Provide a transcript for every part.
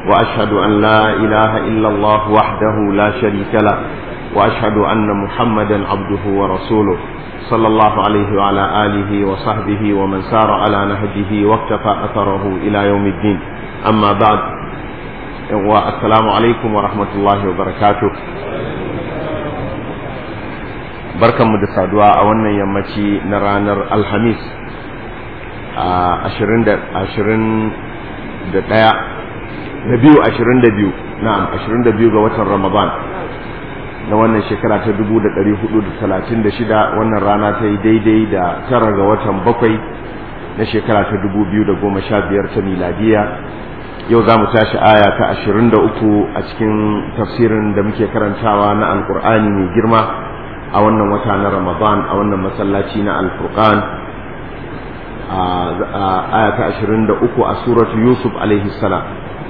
وأشهد أن لا إله إلا الله وحده لا شريك له وأشهد أن محمدا عبده ورسوله صلى الله عليه وعلى آله وصحبه ومن سار على نهجه واقتفى أثره إلى يوم الدين أما بعد والسلام عليكم ورحمة الله وبركاته barkanmu da saduwa a wannan yammaci na ranar alhamis a ashirin da ɗaya na biyu ashirin da biyu na'am ashirin da biyu ga watan ramadan na wannan shekara ta dubu da ɗari hudu da talatin da shida wannan rana ta yi daidai da tara ga watan bakwai na shekara ta dubu biyu da goma sha biyar ta miladiya yau za mu tashi aya ta ashirin da uku a cikin tafsirin da muke karantawa na alkur'ani mai girma a wannan wata na ramadan a wannan masallaci na alfurqan a aya ta ashirin da uku a suratu yusuf alaihi salam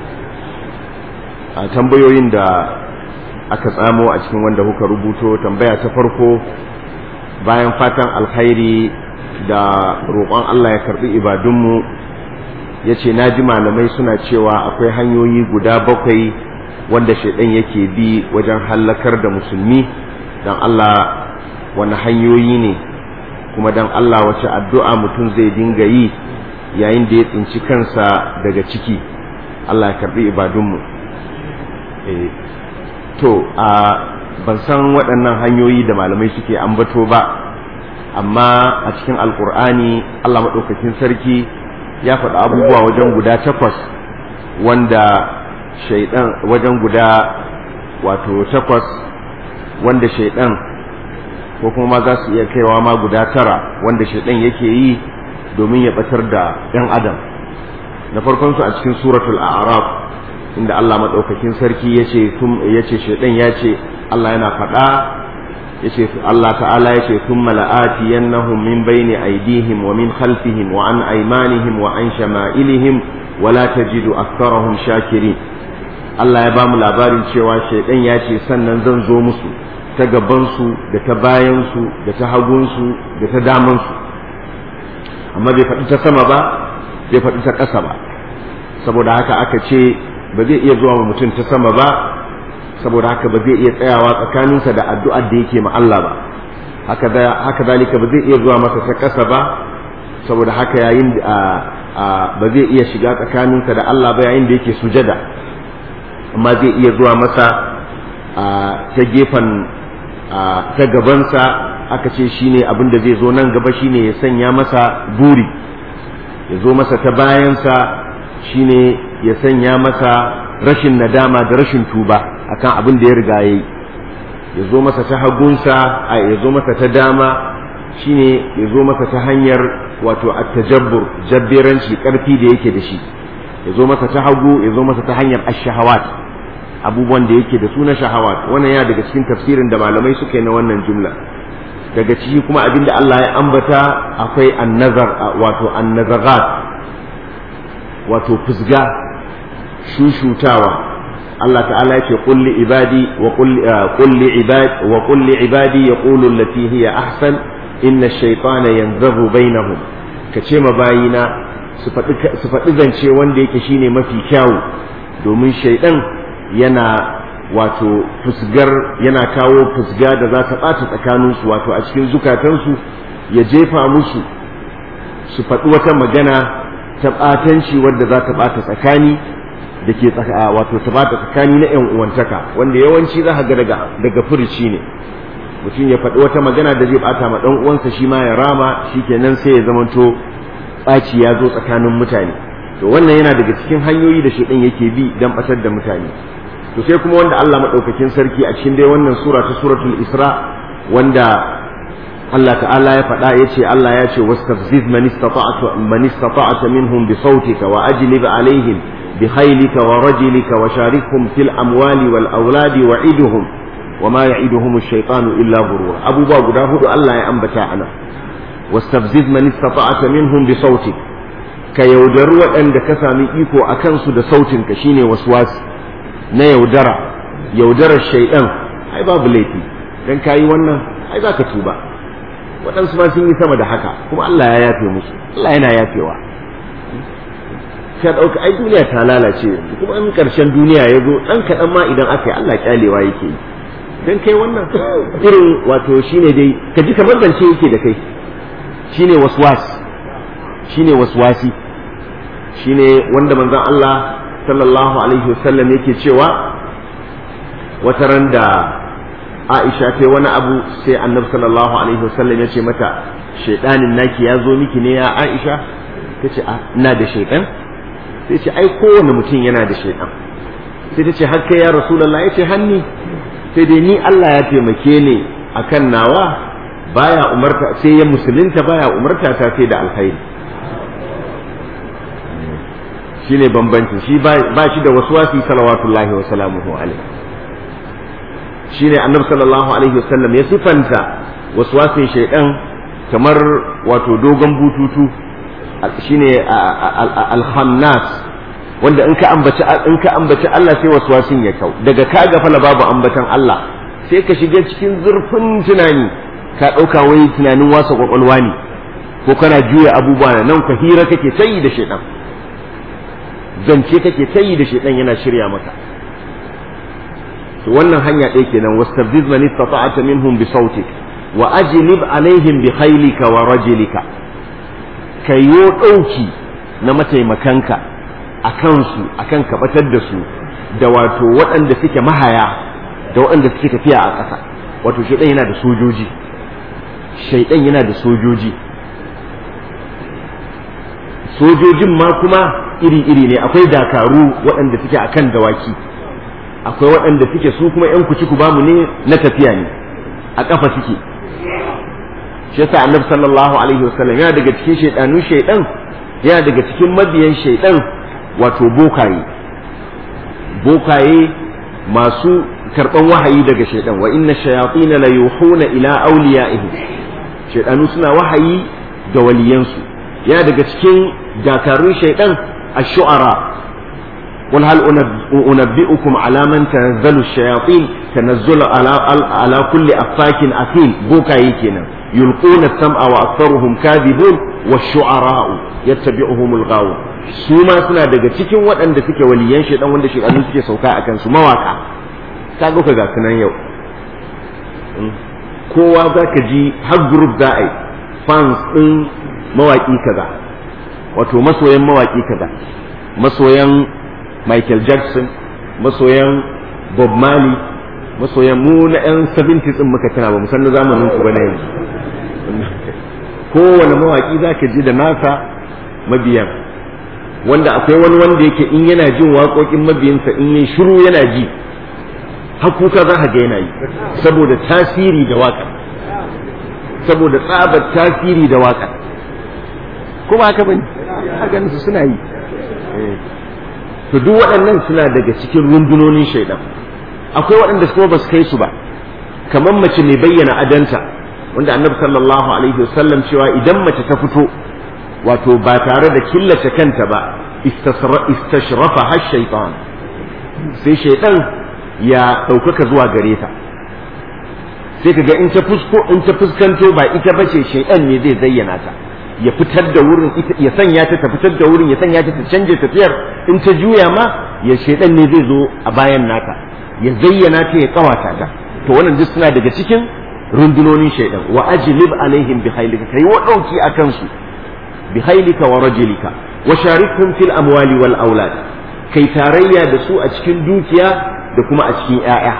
a tambayoyin da aka tsamo a cikin wanda kuka rubuto tambaya ta farko bayan fatan alkhairi da roƙon Allah ya karɓi ibadunmu ya ce na ji malamai suna cewa akwai hanyoyi guda bakwai wanda shaidan yake bi wajen hallakar da musulmi don Allah wani hanyoyi ne kuma don Allah wace addu'a mutum zai dinga yi yayin da ya tsinci kansa daga ciki Allah ya karɓi ibadunmu to a ban san waɗannan hanyoyi da malamai suke ambato ba amma a cikin alkur'ani Allah maɗaukakin sarki ya faɗi abubuwa wajen guda takwas wanda shaidan wajen guda wato takwas wanda shaidan ko kuma ma za su iya kaiwa ma guda tara wanda shaidan yake yi domin ya batar da 'yan adam na farkon su a cikin suratul a'raf inda Allah maɗaukakin sarki ya ce yace shaidan ya ce Allah yana faɗa yace Allah ta'ala yace thumma la'ati yannahum min bayni aydihim wa min khalfihim wa an aymanihim wa an shama'ilihim wa la tajidu aktharahum shakirin Allah ya ba mu labarin cewa shaidan ya ce sannan zan zo musu ta gabansu da ta bayansu da ta hagunsu da ta damansu amma bai faɗi ta sama ba bai faɗi ta ƙasa ba saboda haka aka ce ba zai iya zuwa mutum ta sama ba saboda haka ba zai iya tsayawa tsakaninsa da addu'ar da yake ma Allah ba haka da haka zalika ba zai iya zuwa masa ta ƙasa ba saboda haka yayin ba zai iya shiga tsakaninsa da Allah ba yayin da yake sujada amma zai iya zuwa masa ta gefen ta gabansa aka ce shine abin da zai zo nan gaba shine ya sanya masa buri ya zo masa ta bayansa shine ya sanya masa rashin nadama da rashin tuba akan abin da ya riga ya yi ya zo masa ta hagunsa a ya zo masa ta dama shine ya zo masa ta hanyar wato at-tajabbur jabberanci karfi da yake da shi ya zo masa ta hagu ya zo masa ta hanyar ash-shahawat abubuwan da yake da su na shahawat wannan yana daga cikin tafsirin da malamai suka yi na wannan jumla daga ciki kuma abin da Allah ya ambata akwai annazar wato annazarat wato fusga shushutawa Allah ta'ala yake qul li ibadi wa qul li ibadi wa qul li ibadi yaqulu allati hiya ahsan inna ash-shaytana yanzabu bainahum kace ma bayina su faɗi su faɗi zance wanda yake shine mafi kyawu domin shaidan yana wato fusgar yana kawo fusga da za ta ɓata tsakaninsu wato a cikin zukatansu ya jefa musu su faɗi wata magana ta ɓatanci wadda za ta ɓata tsakani da ke wato ta ɓata tsakani na ‘yan uwantaka wanda yawanci za ga daga daga furici ne mutum ya faɗi wata magana da zai ɓata ma ɗan uwansa shi ma ya rama shi kenan sai ya zamanto ɓaci ya zo tsakanin mutane to wannan yana daga cikin hanyoyi da shaidan yake bi don ɓatar da mutane to sai kuma wanda Allah madaukakin sarki a cikin dai wannan sura ta suratul Isra wanda Allah ta'ala ya faɗa ya ce Allah ya ce wastafziz man istata'ta man istata'ta minhum bi sautika wa ajlib alaihim bi khaylika wa rajlika wa sharikhum fil amwali wal auladi wa iduhum wa ma ya'iduhum ash-shaytanu illa ghurura abubuwa guda hudu Allah ya ambata ana wastafziz man istata'ta minhum bi sautik ka yaudari waɗanda ka sami iko a kansu da sautinka shine waswasi na yaudara yaudarar shaidan ai babu laifi dan kayi wannan ai za ka tuba waɗansu ma sun yi sama da haka kuma Allah ya yafe musu Allah yana yafewa ka ɗauka ai duniya ta lalace yanzu kuma in ƙarshen duniya ya zo ɗan kaɗan ma idan aka yi Allah ƙyalewa yake yi don kai wannan irin wato shine dai ka ji kamar zance yake da kai shine waswas shine waswasi shine wanda manzon Allah sallallahu alaihi wasallam yake cewa wata ran da Aisha ta wani abu sai Annabi sallallahu alaihi wasallam ya ce mata shaidanin naki ya zo miki ne ya Aisha ta ce ina da shaidan sai ce ai kowane mutum yana da shaidan sai ta ce har kai ya Rasulullah ya ce hanni sai dai ni Allah ya taimake ni akan nawa baya umarta sai ya musulunta baya umarta ta sai da alkhairi shine bambanci shi ba shi da waswasi salawatullahi wa salamuhu alaihi shine annabi sallallahu alaihi wasallam ya sifanta waswasin shaidan kamar wato dogon bututu shine al-khannas wanda in ka ambaci in ka ambaci Allah sai waswasin ya kau daga ka ga fala babu ambatan Allah sai ka shiga cikin zurfin tunani ka dauka wai tunanin wasa kwakwalwa ne ko kana juya abubuwa nan ka hira kake tayi da shaidan zance kake tayi da shaidan yana shirya maka to wannan hanya ɗaya kenan wastabdiz man istata'ta minhum bi sautik wa ajlib alaihim bi khaylika wa rajlika kayo dauki na mataimakanka akan su akan kabatar da su da wato waɗanda suke mahaya da waɗanda suke tafiya a ƙasa wato shaidan yana da sojoji shaidan yana da sojoji sojojin ma kuma iri-iri ne akwai dakaru waɗanda suke akan dawaki akwai waɗanda suke su kuma ‘yan kuci ku bamu ne na tafiya ne a ƙafa suke shi yasa annabi sallallahu alaihi wasallam yana daga cikin shaidanu shaidan yana daga cikin mabiyan shaidan wato bokaye bokaye masu karɓan wahayi daga shaidan wa inna shayatina la yuhuna ila awliya'ihi shaidanu suna wahayi da waliyansu yana daga cikin dakarun shaidan ash-shu'ara قل هل أنبئكم على من تنزل الشياطين تنزل على على كل أفاك أثيم بوكا يكنا يلقون السمع وأكثرهم كاذبون والشعراء يتبعهم الغاوون سوما سنا daga cikin waɗanda suke waliyan shaidan wanda shaidanu suke sauka a kansu mawaka ka ga ga sunan yau kowa za ka ji har group za a yi fans ɗin mawaƙi kaza wato masoyan mawaƙi kaza masoyan Michael Jackson masoyan Bob Marley masoyan mu na 'yan 70s din muka tana ba mu san zamanin ku bane yanzu kowane mawaki zaka ji da nasa mabiyan wanda akwai wani wanda yake in yana jin waƙoƙin mabiyansa in yin shiru yana ji hakuka za ka ga yana yi saboda tasiri da waƙa saboda tsabar tasiri da waƙa kuma haka bane haka su suna yi to duk waɗannan suna daga cikin rundunonin shaidan akwai waɗanda kuma ba su kai su ba kamar mace mai bayyana adanta wanda annabi sallallahu alaihi wasallam cewa idan mace ta fito wato ba tare da killace kanta ba istashrafa har shaitan sai shaidan ya ɗaukaka zuwa gare ta sai kaga in ta fusko in ta fuskanto ba ita bace shaidan ne zai zayyana ta ya fitar da wurin ya sanya ta ta fitar da wurin ya sanya ta ta canje tafiyar in ta juya ma ya shedan ne zai zo a bayan nata ya zayyana ta ya kawata ta to wannan duk suna daga cikin rundunonin shaidan wa ajlib alaihim bi khaylika kai wa dauki akan su bi khaylika wa rajulika wa sharikhum fil amwali wal aulad kai tarayya da su a cikin dukiya da kuma a cikin 'ya'ya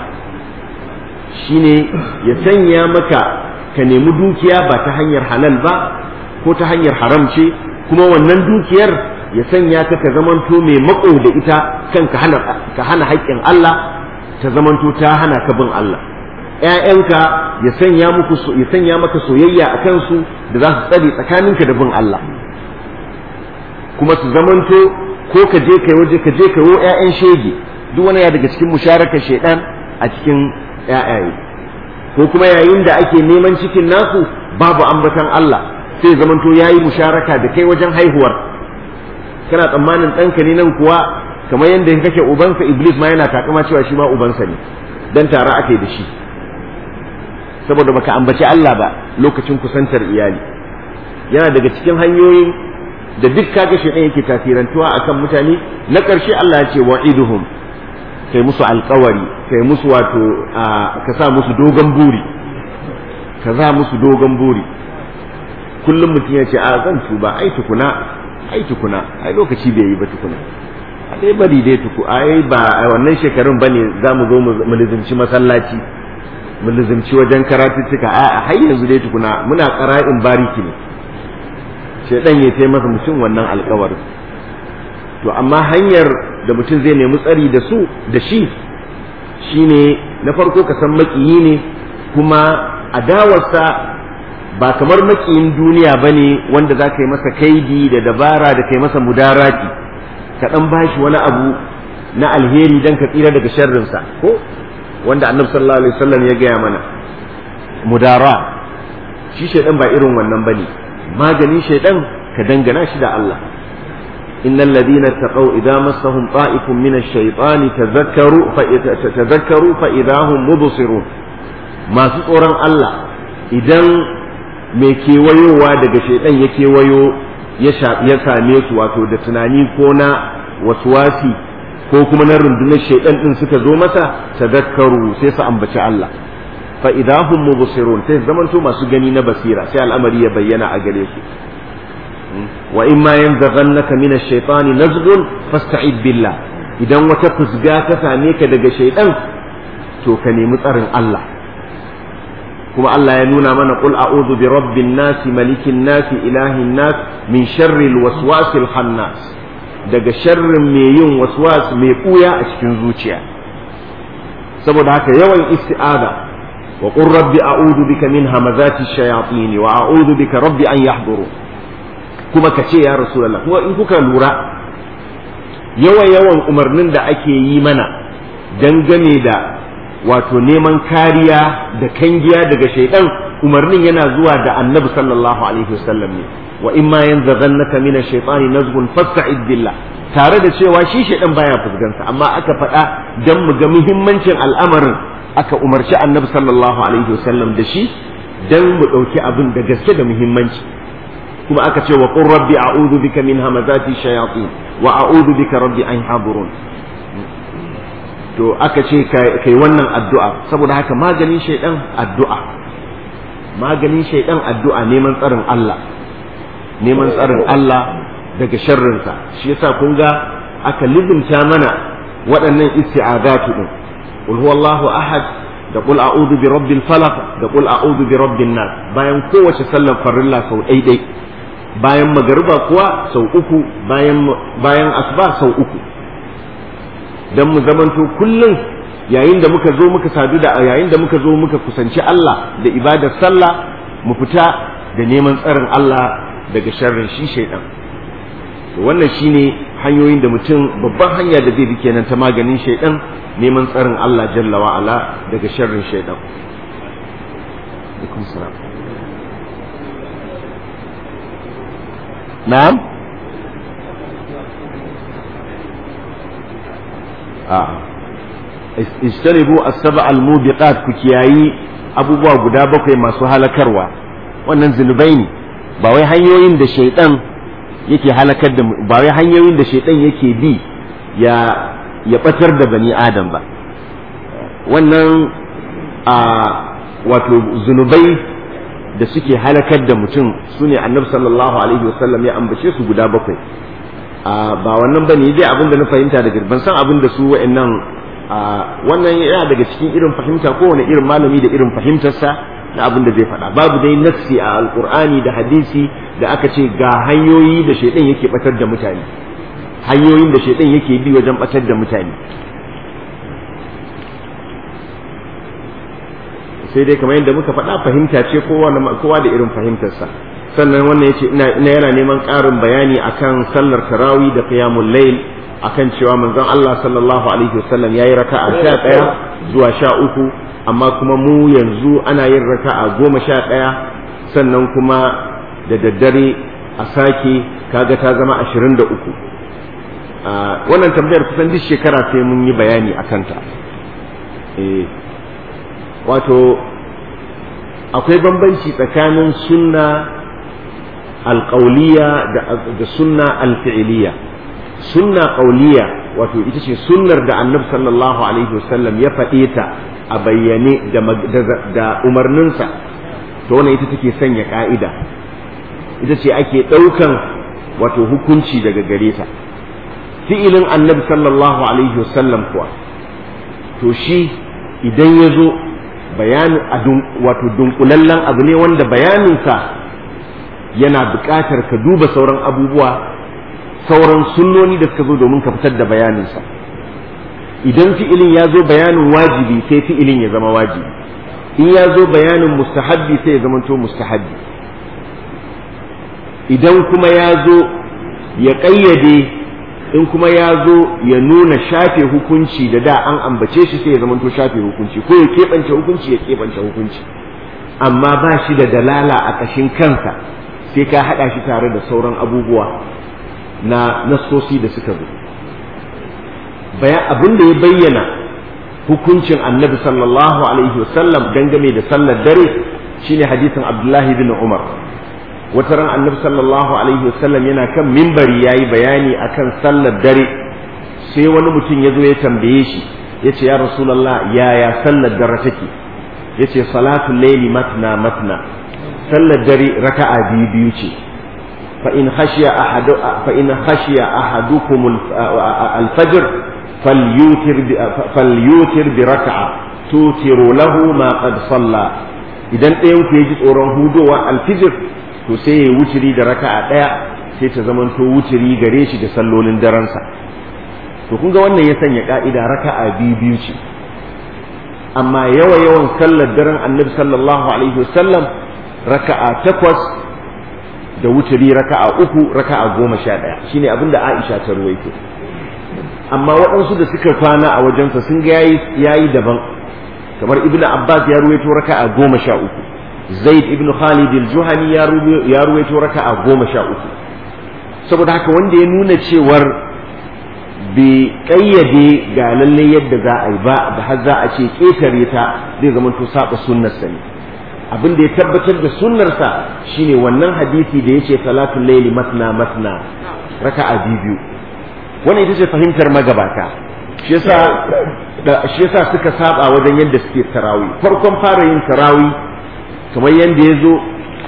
shine ya sanya maka ka nemi dukiya ba ta hanyar halal ba ko ta hanyar haram ce kuma wannan dukiyar ya sanya ka ka zamanto mai mako da ita kan ka hana ka hana haƙƙin Allah ta zamanto ta hana ka bin Allah ƴaƴanka ya sanya muku ya sanya maka soyayya a kansu da za su tsare tsakaninka da bin Allah kuma su zamanto ko ka je kai waje ka je kai wo ƴaƴan shege duk wani ya daga cikin musharakar shaidan a cikin ƴaƴaye ko kuma yayin da ake neman cikin nasu babu ambatan Allah sai zamanto ya yi musharaka da kai wajen haihuwar kana tsammanin ɗanka ne nan kuwa kamar yadda kake ubansa iblis ma yana takama cewa shi ma ubansa ne dan tare aka yi da shi saboda baka ambaci Allah ba lokacin kusantar iyali yana daga cikin hanyoyin da duk kaga shaidan yake tasirantuwa akan mutane na ƙarshe Allah ya ce wa'iduhum kai musu alkawari kai musu wato ka sa musu dogon buri ka za musu dogon buri kullum mutum ya ce a zan tuba ai tukuna ai tukuna ai lokaci bai yi ba tukuna a dai bari dai tuku ai ba a wannan shekarun bane za mu zo mu lizimci masallaci mu lizimci wajen karatuttuka a har yanzu dai tukuna muna qara'in bariki ne shedan ya tai masa mutum wannan alkawarin to amma hanyar da mutum zai nemi tsari da su da shi shine na farko ka san makiyi ne kuma adawarsa ba kamar makiyin duniya ba ne wanda za ka yi masa kaidi da dabara da kai masa mudarati ka ɗan bashi wani abu na alheri don ka tsira daga sharrinsa ko wanda annabi sallallahu alaihi wasallam ya gaya mana mudara shi shaidan ba irin wannan bane maganin shaidan ka dangana shi da Allah innal ladina taqaw idza massahum ta'ifun min ash-shaytani tadhakkaru fa tadhakkaru fa idahum mubsirun masu tsoron Allah idan mai kewayowa daga shaidan ya kewayo ya same su wato da tunani ko na waswasi ko kuma na rundunar shaidan din suka zo masa tadhakkaru sai su ambaci Allah fa idahum mubsirun sai zamanto masu gani na basira sai al'amari ya bayyana a gare su wa in ma yanzaghannaka min ash-shaytani nazghun fasta'id billah idan wata fusga ta same ka daga shaidan to ka nemi tsarin Allah kuma Allah ya nuna mana qul a'udhu bi rabbin nas malikin nas ilahin nas min sharri al-waswasil khannas daga sharrin mai yin waswas mai kuya a cikin zuciya saboda haka yawan isti'ada wa qur rabbi a'udhu bika min hamazati shayatin wa a'udhu bika rabbi an yahduru kuma ka ce ya rasulullah kuma in kuka lura yawan yawan umarnin da ake yi mana dangane da wato neman kariya da kangiya daga shaidan umarnin yana zuwa da annabi sallallahu alaihi wasallam ne wa in ma yanzaghannaka min ash-shaytani nazghun fasta'id billah tare da cewa shi shaidan baya fuskansa amma aka faɗa dan mu ga muhimmancin al'amarin aka umarci annabi sallallahu alaihi wasallam da shi dan mu ɗauki abin da gaske da muhimmanci kuma aka ce wa qur rabbi a'udhu bika min hamazati shayatin wa a'udhu bika rabbi an yahdurun to aka ce kai wannan addu'a saboda haka maganin shaidan addu'a maganin shaidan addu'a neman tsarin Allah neman tsarin Allah daga sharrinsa shi yasa kun ga aka lizimta mana waɗannan isti'azatu din qul huwallahu ahad da qul a'udhu bi rabbil falaq da qul a'udhu bi rabbin nas bayan kowace sallar farilla sau ɗaiɗai bayan magariba kuwa sau uku bayan bayan asuba sau uku dan mu zamanto kullum yayin da muka zo muka sadu da yayin da muka zo muka kusanci Allah da ibadar sallah mu fita da neman tsarin Allah daga sharrin shi shaidan to wannan shine hanyoyin da mutum babban hanya da zai bi kenan ta maganin shaidan neman tsarin Allah jalla wa ala daga sharrin shaidan alaikum salam na'am a'a istanibu as-sab'a al-mubiqat ku kiyayi abubuwa guda bakwai masu halakarwa wannan zunubai ne ba wai hanyoyin da shaidan yake halakar da ba wai hanyoyin da shaidan yake bi ya ya batar da bani adam ba wannan a wato zunubai da suke halakar da mutum sune annabi sallallahu alaihi wasallam ya ambace su guda bakwai ba wannan bane dai abin da na fahimta daga ban san abin da su wa'annan wannan yana daga cikin irin fahimta kowane irin malami da irin fahimtarsa na abin da zai faɗa babu dai nassi a alkur'ani da hadisi da aka ce ga hanyoyi da shaidan yake batar da mutane hanyoyin da shaidan yake bi wajen batar da mutane sai dai kamar yadda muka faɗa fahimta ce kowa da irin fahimtarsa sannan wannan yace ina yana neman ƙarin bayani akan sallar tarawih da qiyamul layl akan cewa manzon Allah sallallahu alaihi wasallam yayi raka'a 11 zuwa 13 amma kuma mu yanzu ana yin raka'a 11 sannan kuma da daddare a sake kaga ta zama 23 wannan tambayar kusan duk shekara sai mun yi bayani akan ta eh wato akwai bambanci tsakanin sunna alƙauliya da sunna alfi'iliya sunna ƙauliya wato ita ce sunnar da annabi sallallahu alaihi wasallam ya faɗe ta a bayyane da umarninsa to wannan ita take sanya ƙa'ida ita ce ake ɗaukan wato hukunci daga gare ta fi'ilin annabi sallallahu alaihi wasallam kuwa to shi idan ya zo bayanin wato dunkulallen abu ne wanda bayaninsa yana buƙatar ka duba sauran abubuwa sauran sunnoni da suka zo domin ka fitar da bayaninsa idan fi'ilin ya zo bayanin wajibi sai fi'ilin ya zama wajibi in ya zo bayanin mustahabbi sai ya zama to mustahabbi idan kuma ya zo ya ƙayyade in kuma ya zo ya nuna shafe hukunci da da an ambace shi sai ya zama to shafe hukunci ko ya keɓance hukunci ya keɓance hukunci amma ba shi da dalala a ƙashin kansa sai ka haɗa shi tare da sauran abubuwa na nassosi da suka zo bayan abin da ya bayyana hukuncin annabi sallallahu alaihi wasallam dangane da sallar dare shine hadisin abdullahi bin umar wata ran annabi sallallahu alaihi wasallam yana kan mimbari yayi bayani akan sallar dare sai wani mutum ya zo ya tambaye shi ya ce ya rasulallah yaya sallar dare take ya ce salatul laili matna matna sallar dare raka'a biyu biyu ce fa in khashiya ahadu fa in khashiya ahadukum al-fajr falyutir bi falyutir bi raka'a tutiru lahu ma qad salla idan ɗayan ku ji tsoron hudowa al-fajr to sai ya wuturi da raka'a ɗaya sai ta zamanto wuturi gare shi da sallolin daransa to kun ga wannan ya sanya ka'ida raka'a biyu biyu ce amma yawa yawan sallar daren annabi sallallahu alaihi wasallam raka'a takwas da wuturi raka'a uku raka'a goma sha ɗaya shine abin da Aisha ta ruwaito amma waɗansu da suka kwana a wajensa sun ga yayi yayi daban kamar Ibn Abbas ya ruwaito raka'a goma sha uku Zaid ibn Khalid al-Juhani ya ruwaito raka'a goma sha uku saboda haka wanda ya nuna cewar bai kayyade ga lalle yadda za a yi ba da har za a ce ƙetare ta zai zama to saba sunnarsa ne abin da ya tabbatar da sunnarsa shine wannan hadisi da yace salatul layli matna matna raka'a biyu wannan ita ce fahimtar magabata shi yasa shi yasa suka saba wajen yadda suke tarawi farkon fara yin tarawi kamar yadda ya zo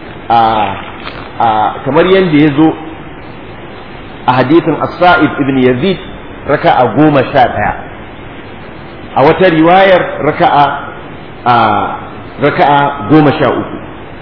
a kamar yadda ya zo a hadithin as-sa'id ibn yazid raka'a goma sha ɗaya a wata riwayar raka'a a raka'a goma sha uku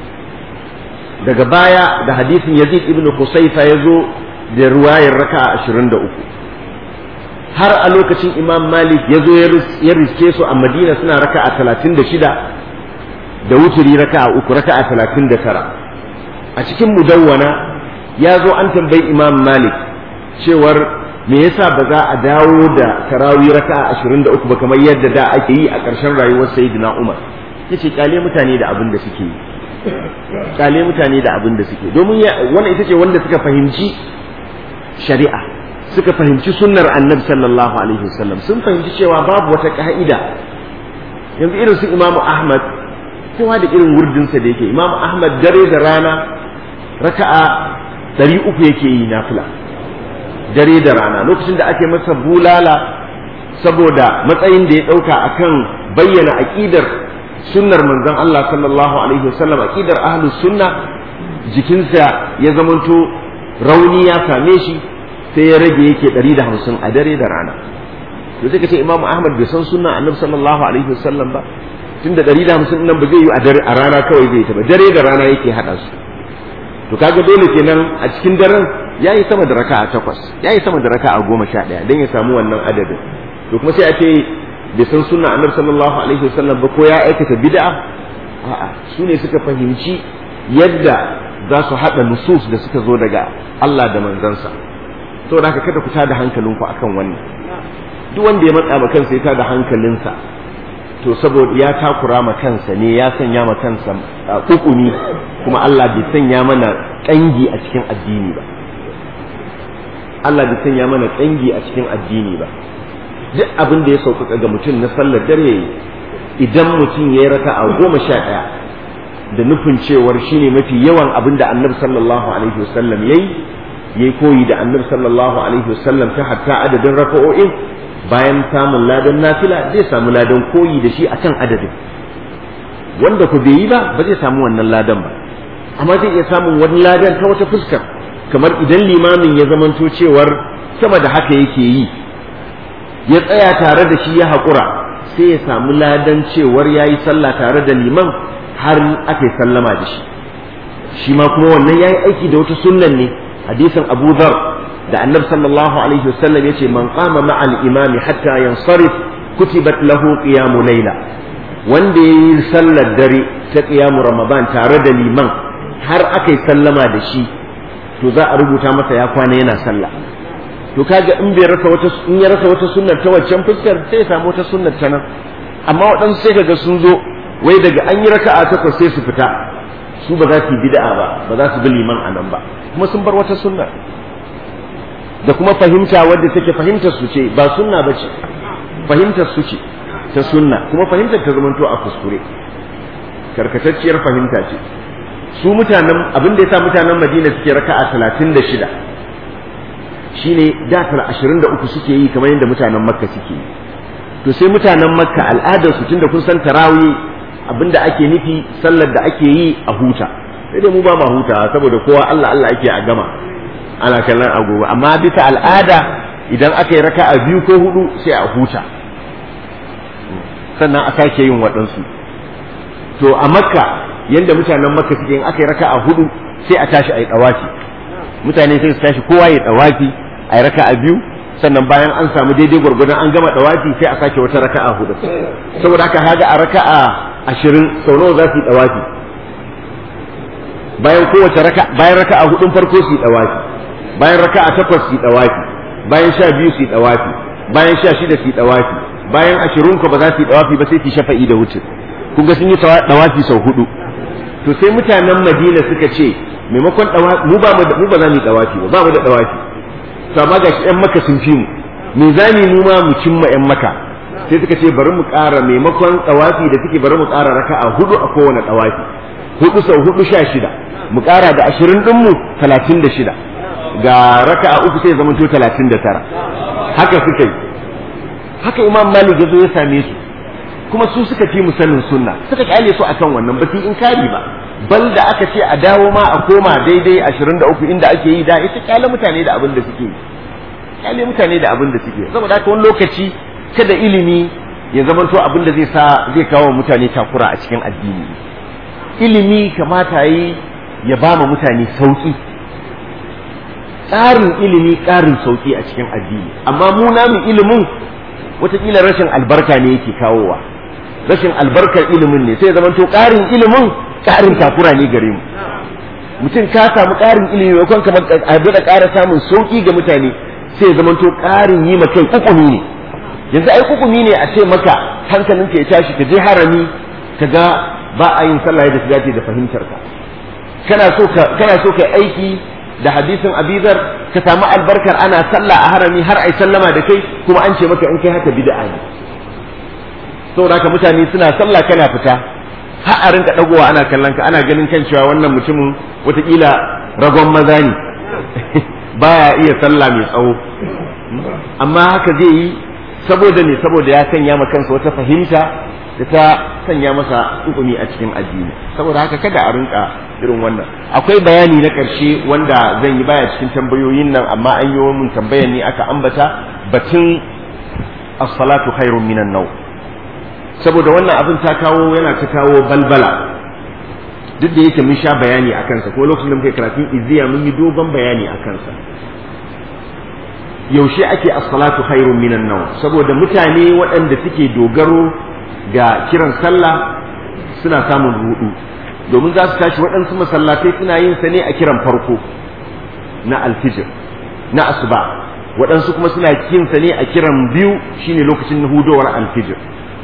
daga baya da hadisin yazid ibn husayfa ya zo da riwayar raka'a ashirin da uku har a lokacin imam malik ya zo ya riske su a madina suna raka'a talatin da shida da wuturi raka'a uku raka'a talatin da tara a cikin mudawwana ya zo an tambayi imam malik cewar me yasa ba za a dawo da tarawih raka'a 23 ba kamar yadda da ake yi a ƙarshen rayuwar sayyidina Umar yace kyale mutane da abin da suke yi kyale mutane da abin da suke domin wannan ita ce wanda suka fahimci shari'a suka fahimci sunnar annabi sallallahu alaihi wasallam sun fahimci cewa babu wata ka'ida yanzu irin su imamu ahmad kowa da irin wurdinsa da yake imamu ahmad dare da rana raka'a ɗari uku yake yi nafila dare da rana lokacin da ake masa bulala saboda matsayin da ya ɗauka akan bayyana aƙidar sunnar manzon Allah sallallahu alaihi wasallam aƙidar ahlus sunna jikinsa ya zamanto rauni ya same shi sai ya rage yake ɗari da hamsin a dare da rana to sai ka ce imamu ahmad bai san sunna annabi sallallahu alaihi wasallam ba tun da ɗari da hamsin nan ba zai yi a rana kawai zai ta ba dare da rana yake haɗa su to kaga dole kenan a cikin daren ya yi sama da raka'a takwas ya yi sama da raka'a goma sha ɗaya don ya samu wannan adadin to kuma sai a ce bai san sunna annabi sallallahu alaihi wasallam ba ko ya aikata bid'a a'a su ne suka fahimci yadda za su haɗa nusus da suka zo daga Allah da manzansa saboda haka kada ku tada hankalinku akan wannan duk wanda ya matsa ma kansa ya tada hankalinsa to saboda ya takura ma kansa ne ya sanya ma kansa hukumi kuma Allah bai sanya mana kangi a cikin addini ba Allah bai sanya mana kangi a cikin addini ba duk abin da ya sauƙaƙa ga mutum na sallar dare yayi idan mutum ya yi raka a goma sha ɗaya da nufin cewar shine mafi yawan abin da annabi sallallahu alaihi wasallam yayi yayi koyi da annabi sallallahu alaihi wasallam ta hatta adadin raka'o'in bayan samun ladan nafila zai samu ladan koyi da shi akan adadin wanda ku bai yi ba ba zai samu wannan ladan ba amma zai iya samun wani ladan ta wata fuskar kamar idan limamin ya zamanto cewar sama da haka yake yi ya tsaya tare da shi ya haƙura sai ya samu ladan cewar ya yi sallah tare da liman har aka yi sallama da shi shi ma kuma wannan ya yi aiki da wata sunnan ne hadisin abu dhar da annabi sallallahu alaihi wasallam yace man qama ma'al imami hatta yansarif kutibat lahu qiyamu layla wanda yayi sallar dare ta qiyamu ramadan tare da liman har aka yi sallama da shi to za a rubuta masa ya kwana yana sallah to kaga in bai rasa wata in ya rasa wata sunnar ta waccan fuskar sai ya samu wata sunnar ta nan amma waɗansu sai kaga sun zo wai daga an yi raka'a takwas sai su fita su ba za su yi bid'a ba ba za su bi liman a nan ba kuma sun bar wata sunna da kuma fahimta wadda take fahimtar su ce ba sunna ba ce fahimtar su ce ta sunna kuma fahimtar ta zamanto a kuskure karkatacciyar fahimta ce su mutanen abin da ya sa mutanen madina suke raka'a talatin da shida shine da tara ashirin da uku suke yi kamar yadda mutanen makka suke yi to sai mutanen makka al'adar su tunda kun san tarawih abinda ake nufi sallar da ake yi a huta sai dai mu ba ma huta saboda kowa Allah Allah ake a gama ana kallon agogo amma bisa al'ada idan aka yi raka'a biyu ko hudu sai a huta sannan a sake yin waɗansu to a makka yanda mutanen makka suke yin aka yi raka'a hudu sai a tashi a yi ɗawafi mutane sai su tashi kowa ya ɗawafi a yi raka'a biyu sannan bayan an samu daidai gwargwadon an gama ɗawafi sai a sake wata raka'a hudu saboda haka haga a raka'a ashirin sau nawa za su yi ɗawafi bayan kowace raka bayan raka'a hudun farko su yi ɗawafi bayan raka'a takwas su yi ɗawafi bayan sha biyu su yi ɗawafi bayan sha shida su yi ɗawafi bayan ashirin ko ba za su yi ɗawafi ba sai su shafa'i da wuce kun ga sun yi ɗawafi sau hudu to sai mutanen madina suka ce maimakon ɗawafi mu ba mu ba za mu yi ɗawafi ba ba mu da ɗawafi to amma ga ƴan maka sun fi mu me za mu ma mu cimma ƴan maka sai suka ce bari mu ƙara maimakon ɗawafi da suke bari mu ƙara raka'a hudu a kowane ɗawafi hudu sau hudu sha shida mu ƙara da ashirin ɗinmu talatin da shida ga raka'a uku sai zama to talatin da tara haka suka yi haka imam malik ya zo ya same su kuma su suka fi musanin sunna suka kyale su akan wannan ba su inkari ba bal da aka ce a dawo ma a koma daidai ashirin da uku inda ake yi da ita kyale mutane da abin da suke kyale mutane da abin da suke saboda haka wani lokaci kada ilimi ya zamanto abin da zai sa zai kawo mutane takura a cikin addini ilimi kamata yi ya ba ma mutane sauki tsarin ilimi ƙarin sauki a cikin addini amma mu namu ilimin watakila rashin albarka ne yake kawowa rashin albarkar ilimin ne sai ya zamanto ƙarin ilimin ƙarin takura ne gare mu mutum ka samu ƙarin ilimi maimakon kamar a da ƙara samun sauki ga mutane sai ya zamanto ƙarin yi ma kai kukumi ne yanzu ai kukumi ne a ce maka hankalinka ya tashi ka je harami ka ga ba a yin sallah da dace da fahimtar ka kana so ka kana so ka aiki da hadisin abizar ka samu albarkar ana sallah a harami har ai sallama da kai kuma an ce maka in kai haka bid'a ne saboda haka mutane suna sallah kana fita har a rinka dagowa ana kallon ka ana ganin kan cewa wannan mutumin watakila ragon maza ne baya iya sallah mai tsawo amma haka zai yi saboda ne saboda ya sanya ma kansa wata fahimta da ta sanya masa hukumi a cikin addini saboda haka kada a rinka irin wannan akwai bayani na ƙarshe wanda zan yi baya cikin tambayoyin nan amma an yi mun tambayar ne aka ambata batun as-salatu khairun minan naw saboda wannan abin ta kawo yana ta kawo balbala duk da yake mun sha bayani a kansa ko lokacin da muke karatun izziya mun yi dogon bayani a kansa yaushe ake as-salatu khairun minan naw saboda mutane waɗanda suke dogaro ga kiran sallah suna samun rudu domin za su tashi waɗansu masallatai suna yin sa ne a kiran farko na alfijir na asuba waɗansu kuma suna yin sa ne a kiran biyu shine lokacin hudowar alfijir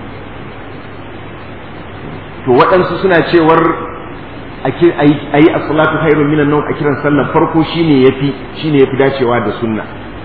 to waɗansu suna cewar a yi as-salatu khairun minan nawm a kiran sallar farko shine yafi shine yafi dacewa da sunna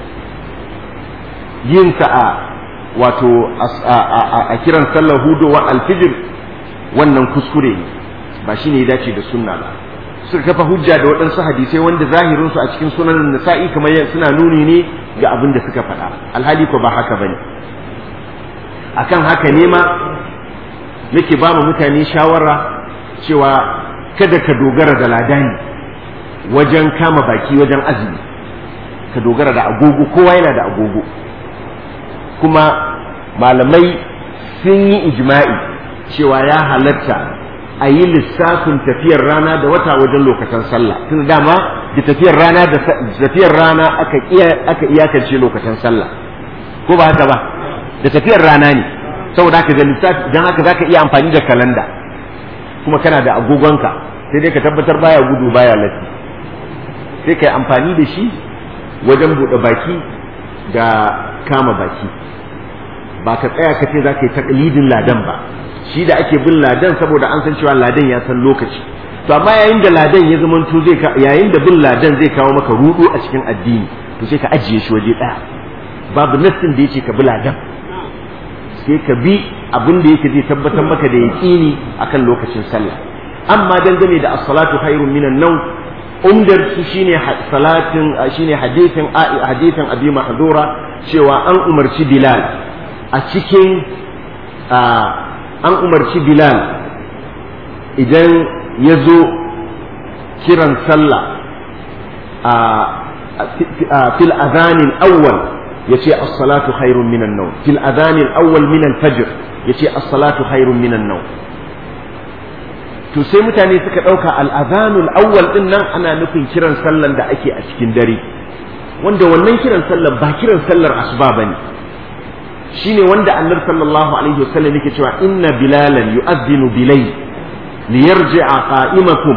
yin sa a wato a kiran sallar hudowa alfijir wannan kuskure ne ba shine ya dace da sunna ba suka kafa hujja da waɗansu hadisai wanda zahirin su a cikin sunan nasa'i kamar suna nuni ne ga abin da suka faɗa alhali ko ba haka bane akan haka ne ma nake ba mutane shawara cewa kada ka dogara da ladani wajen kama baki wajen azumi ka dogara da agogo kowa yana da agogo kuma malamai sun yi ijma'i cewa ya halatta a yi lissafin tafiyar rana da wata wajen lokacin sallah tun dama da tafiyar rana da tafiyar rana aka aka iyakance lokacin sallah ko ba haka ba da tafiyar rana ne saboda haka da lissafi dan haka zaka iya amfani da kalanda kuma kana da agogonka sai dai ka tabbatar baya gudu baya latti sai ka yi amfani da shi wajen buɗe baki da kama baki ba ka tsaya ka ce za ka yi taklidin ladan ba shi da ake bin ladan saboda an san cewa ladan ya san lokaci to amma yayin da ladan ya zama to zai yayin da bin ladan zai kawo maka rudu a cikin addini to sai ka ajiye shi waje ɗaya babu nassin da yake ka bi ladan sai ka bi abin da yake zai tabbatar maka da yaƙini akan lokacin sallah amma dangane da as-salatu khairun minan nawm umdar su shine salatin shine hadithin hadithin abi mahdura cewa an umarci bilal a cikin an umarci bilal idan ya zo kiran sallah fil adhanin awwal yace as-salatu khairun minan nawm fil adhanin awwal min al-fajr yace as-salatu khairun minan nawm to sai mutane suka ɗauka al'azanul awwal ɗin nan ana nufin kiran sallan da ake a cikin dare wanda wannan kiran sallar ba kiran sallar asuba ba ne shi ne wanda annar sallallahu alaihi wasallam yake cewa inna bilalan yu'adhdhinu bilay li yarji'a qa'imakum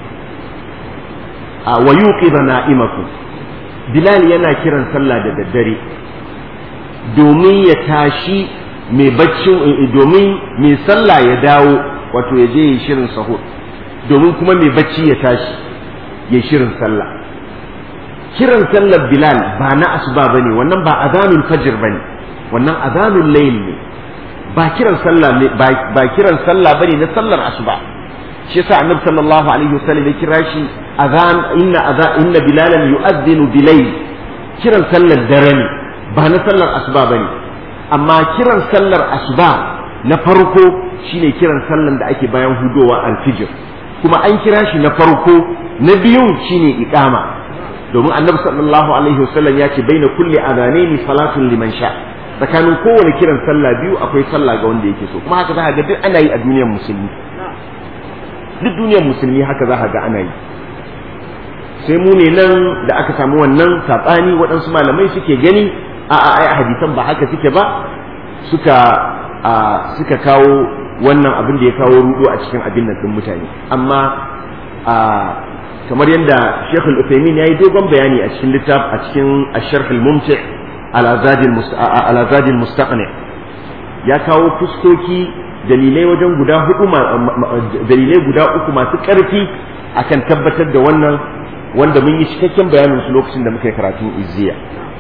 wa yuqidha na'imakum bilal yana kiran sallah da daddare domin ya tashi mai baccin domin mai sallah ya dawo wato ya je yi shirin sahur domin kuma mai bacci ya tashi ya shirin sallah kiran sallar bilal ba na asuba bane wannan ba azanul fajr bane wannan azanul layl ne ba kiran sallah ne ba kiran sallah bane na sallar asuba shi yasa annabi sallallahu alaihi wasallam ya kira shi azan inna azan inna bilalan yu'adhdhinu bilayl kiran sallar dare ne ba na sallar asuba bane amma kiran sallar asuba na farko shine kiran sallan da ake bayan hudowa alfijir kuma an kira shi na farko na biyun shine iqama domin annabi sallallahu alaihi wasallam ya ce baina kulli adanaini salatun liman sha tsakanin kowane kiran sallah biyu akwai sallah ga wanda yake so kuma haka za ga duk ana yi a duniyar musulmi duk duniyar musulmi haka za ga ana yi sai mu ne nan da aka samu wannan saɓani waɗansu malamai suke gani a a ai hadisan ba haka suke ba suka suka kawo wannan abin da ya kawo rudo a cikin abin nan din mutane amma kamar yadda Sheikh Al-Uthaymeen yayi dogon bayani a cikin littaf a cikin Ash-Sharh Al-Mumti' ala Zadi Al-Mustaqni ya kawo fuskoki dalilai wajen guda hudu dalilai guda uku masu ƙarfi akan tabbatar da wannan wanda mun yi cikakken bayanin su lokacin da muka yi karatun izziya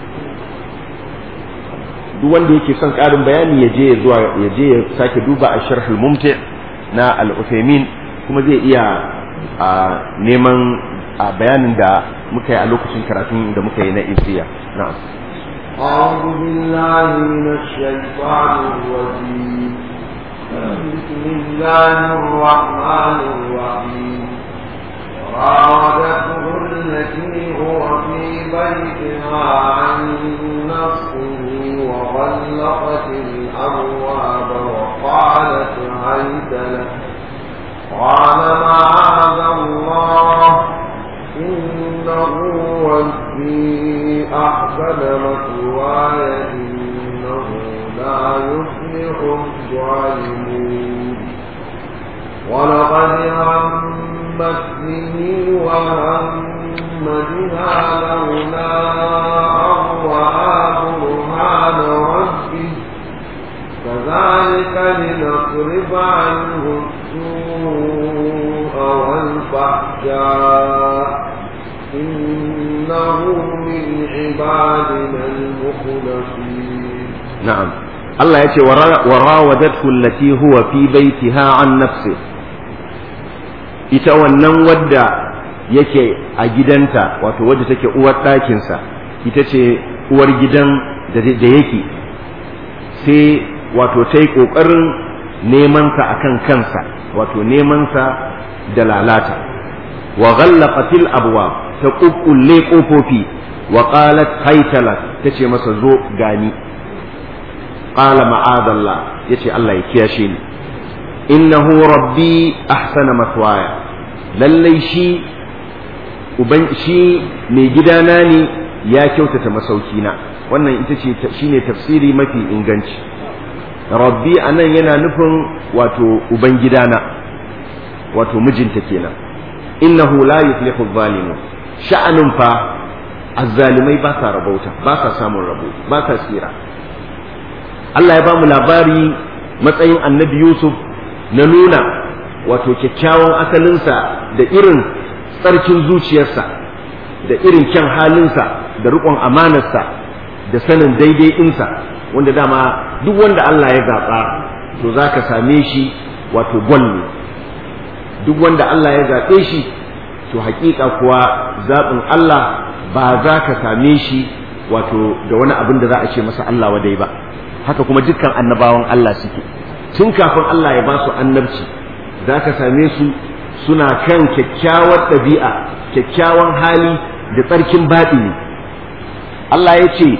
duk wanda yake son ƙarin bayani ya je zuwa ya je ya sake duba a sharhul mumti na al-Uthaymeen kuma zai iya neman bayanin da muka yi a lokacin karatun da muka yi na izziya na'am أعوذ بالله من الشيطان الرجيم بسم الله الرحمن الرحيم راودته التي هو في بيتها عن نفسه وغلقت الأبواب وقالت هيت لك قال معاذ الله إنه ربي أحسن مثواي إنه لا يفلح الظالمون ولقد همت به وهم بها لولا أن رأى برهان ربه كذلك لنصرف عنه السوء والفحشاء إنه من عبادنا المخلصين نعم الله يأتي وراودته التي هو في بيتها عن نفسه ita wannan wadda yake a gidanta wato wadda take uwar ɗakinsa ita ce uwar gidan da yake sai wato ta yi ƙoƙarin nemansa a kan kansa wato nemansa da lalata wa ghallaqatil abwab ta ƙuƙƙulle ƙofofi wa qalat haytalat tace masa zo gani qala ma'adallah yace Allah ya kiyashe ni innahu rabbi ahsana mathwaya lallai shi uban shi mai gidana ne ya kyautata masaukina wannan ita ce shine tafsiri mafi inganci rabbi anan yana nufin wato uban gidana wato mijinta kenan innahu la yuflihu zalimun sha'anin fa azzalimai ba sa rabauta ba sa samun rabo ba sa tsira Allah ya ba mu labari matsayin annabi Yusuf na nuna wato kyakkyawan asalinsa da irin tsarkin zuciyarsa da irin kyan halinsa da riƙon amanarsa da sanin daidai ɗinsa wanda dama duk wanda Allah ya zaɓa to za ka same shi wato gwal ne duk wanda Allah ya zaɓe shi to haƙiƙa kuwa zaɓin Allah ba za ka same shi wato da wani abin da za a ce masa Allah wadai ba haka kuma dukkan annabawan Allah suke tun kafin Allah ya ba su annabci za ka same su suna kan kyakkyawar ɗabi'a kyakkyawan hali da tsarkin baɗini Allah ya ce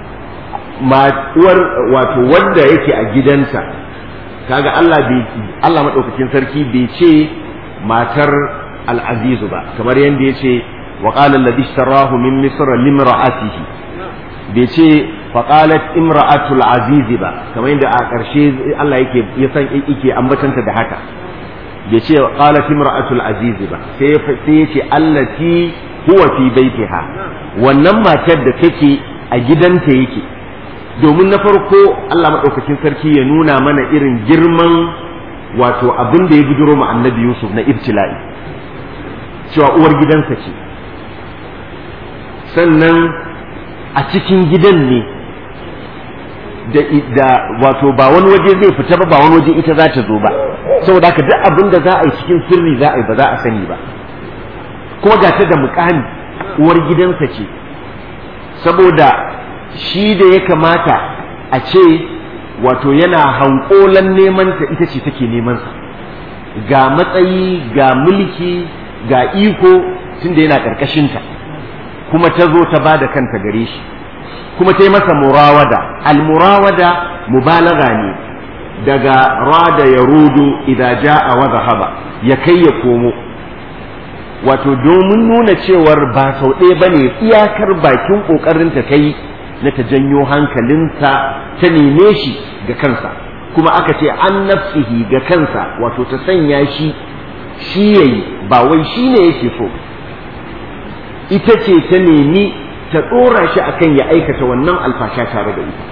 uwar wato wanda yake a gidansa kaga Allah bai Allah madaukakin sarki bai ce matar al-azizu ba kamar yadda ya ce wa qala alladhi ishtarahu min misr limra'atihi bai ce faƙalat imra'atul azizi ba kamar yadda a ƙarshe Allah yake ya san yake ambatanta da haka bai ce qalat imra'atul azizi ba sai sai ya ce allati huwa fi baitiha wannan matar da take a gidanta yake domin na farko Allah madaukakin sarki ya nuna mana irin girman wato abin da ya bidiro ma annabi Yusuf na ibtila'i cewa uwar gidansa ce sannan a cikin gidan ne da wato ba wani waje zai fita ba ba wani waje ita za ta zo ba saboda haka duk abin da za a yi cikin sirri za a yi ba za a sani ba kuma ga ta da mukami uwar gidansa ce saboda shi da ya kamata a ce wato yana hankolan neman ta ita ce take neman sa ga matsayi ga mulki ga iko tunda yana ƙarƙashinta kuma ta zo ta ba da kanta gare shi kuma ta yi masa murawada almurawada mubalaga ne daga rada ya rudu idan ja'a wa zahaba ya kai ya komo wato domin nuna cewar ba sau ɗaya ba ne iyakar bakin ƙoƙarinta ta yi na ta janyo hankalinsa ta neme shi ga kansa kuma aka ce an nafsihi ga kansa wato ta sanya shi shi yayi ba wai shi ne yake so ita ce ta nemi ta ɗora shi akan ya aikata wannan alfasha tare da ita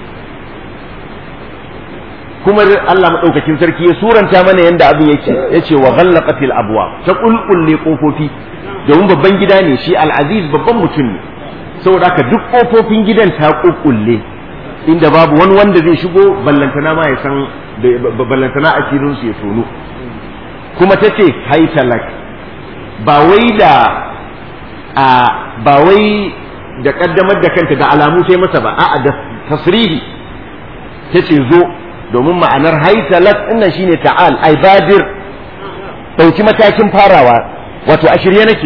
kuma Allah maɗaukakin sarki ya suranta mana yadda abin yake ya ce wa ghallaqatil abwa ta kulkulle kofofi domin babban gida ne shi al'aziz babban mutum ne saboda haka duk kofofin gidan ta kulkulle inda babu wani wanda zai shigo ballantana ma ya san ballantana asirin su ya tono kuma ta ce haitalak ba wai da a ba wai da kaddamar da kanta da alamu sai masa ba a'a da tasrihi ta ce zo domin ma'anar haitalat ɗinnan shine ta'al ai badir ɗauki matakin farawa wato a shirye nake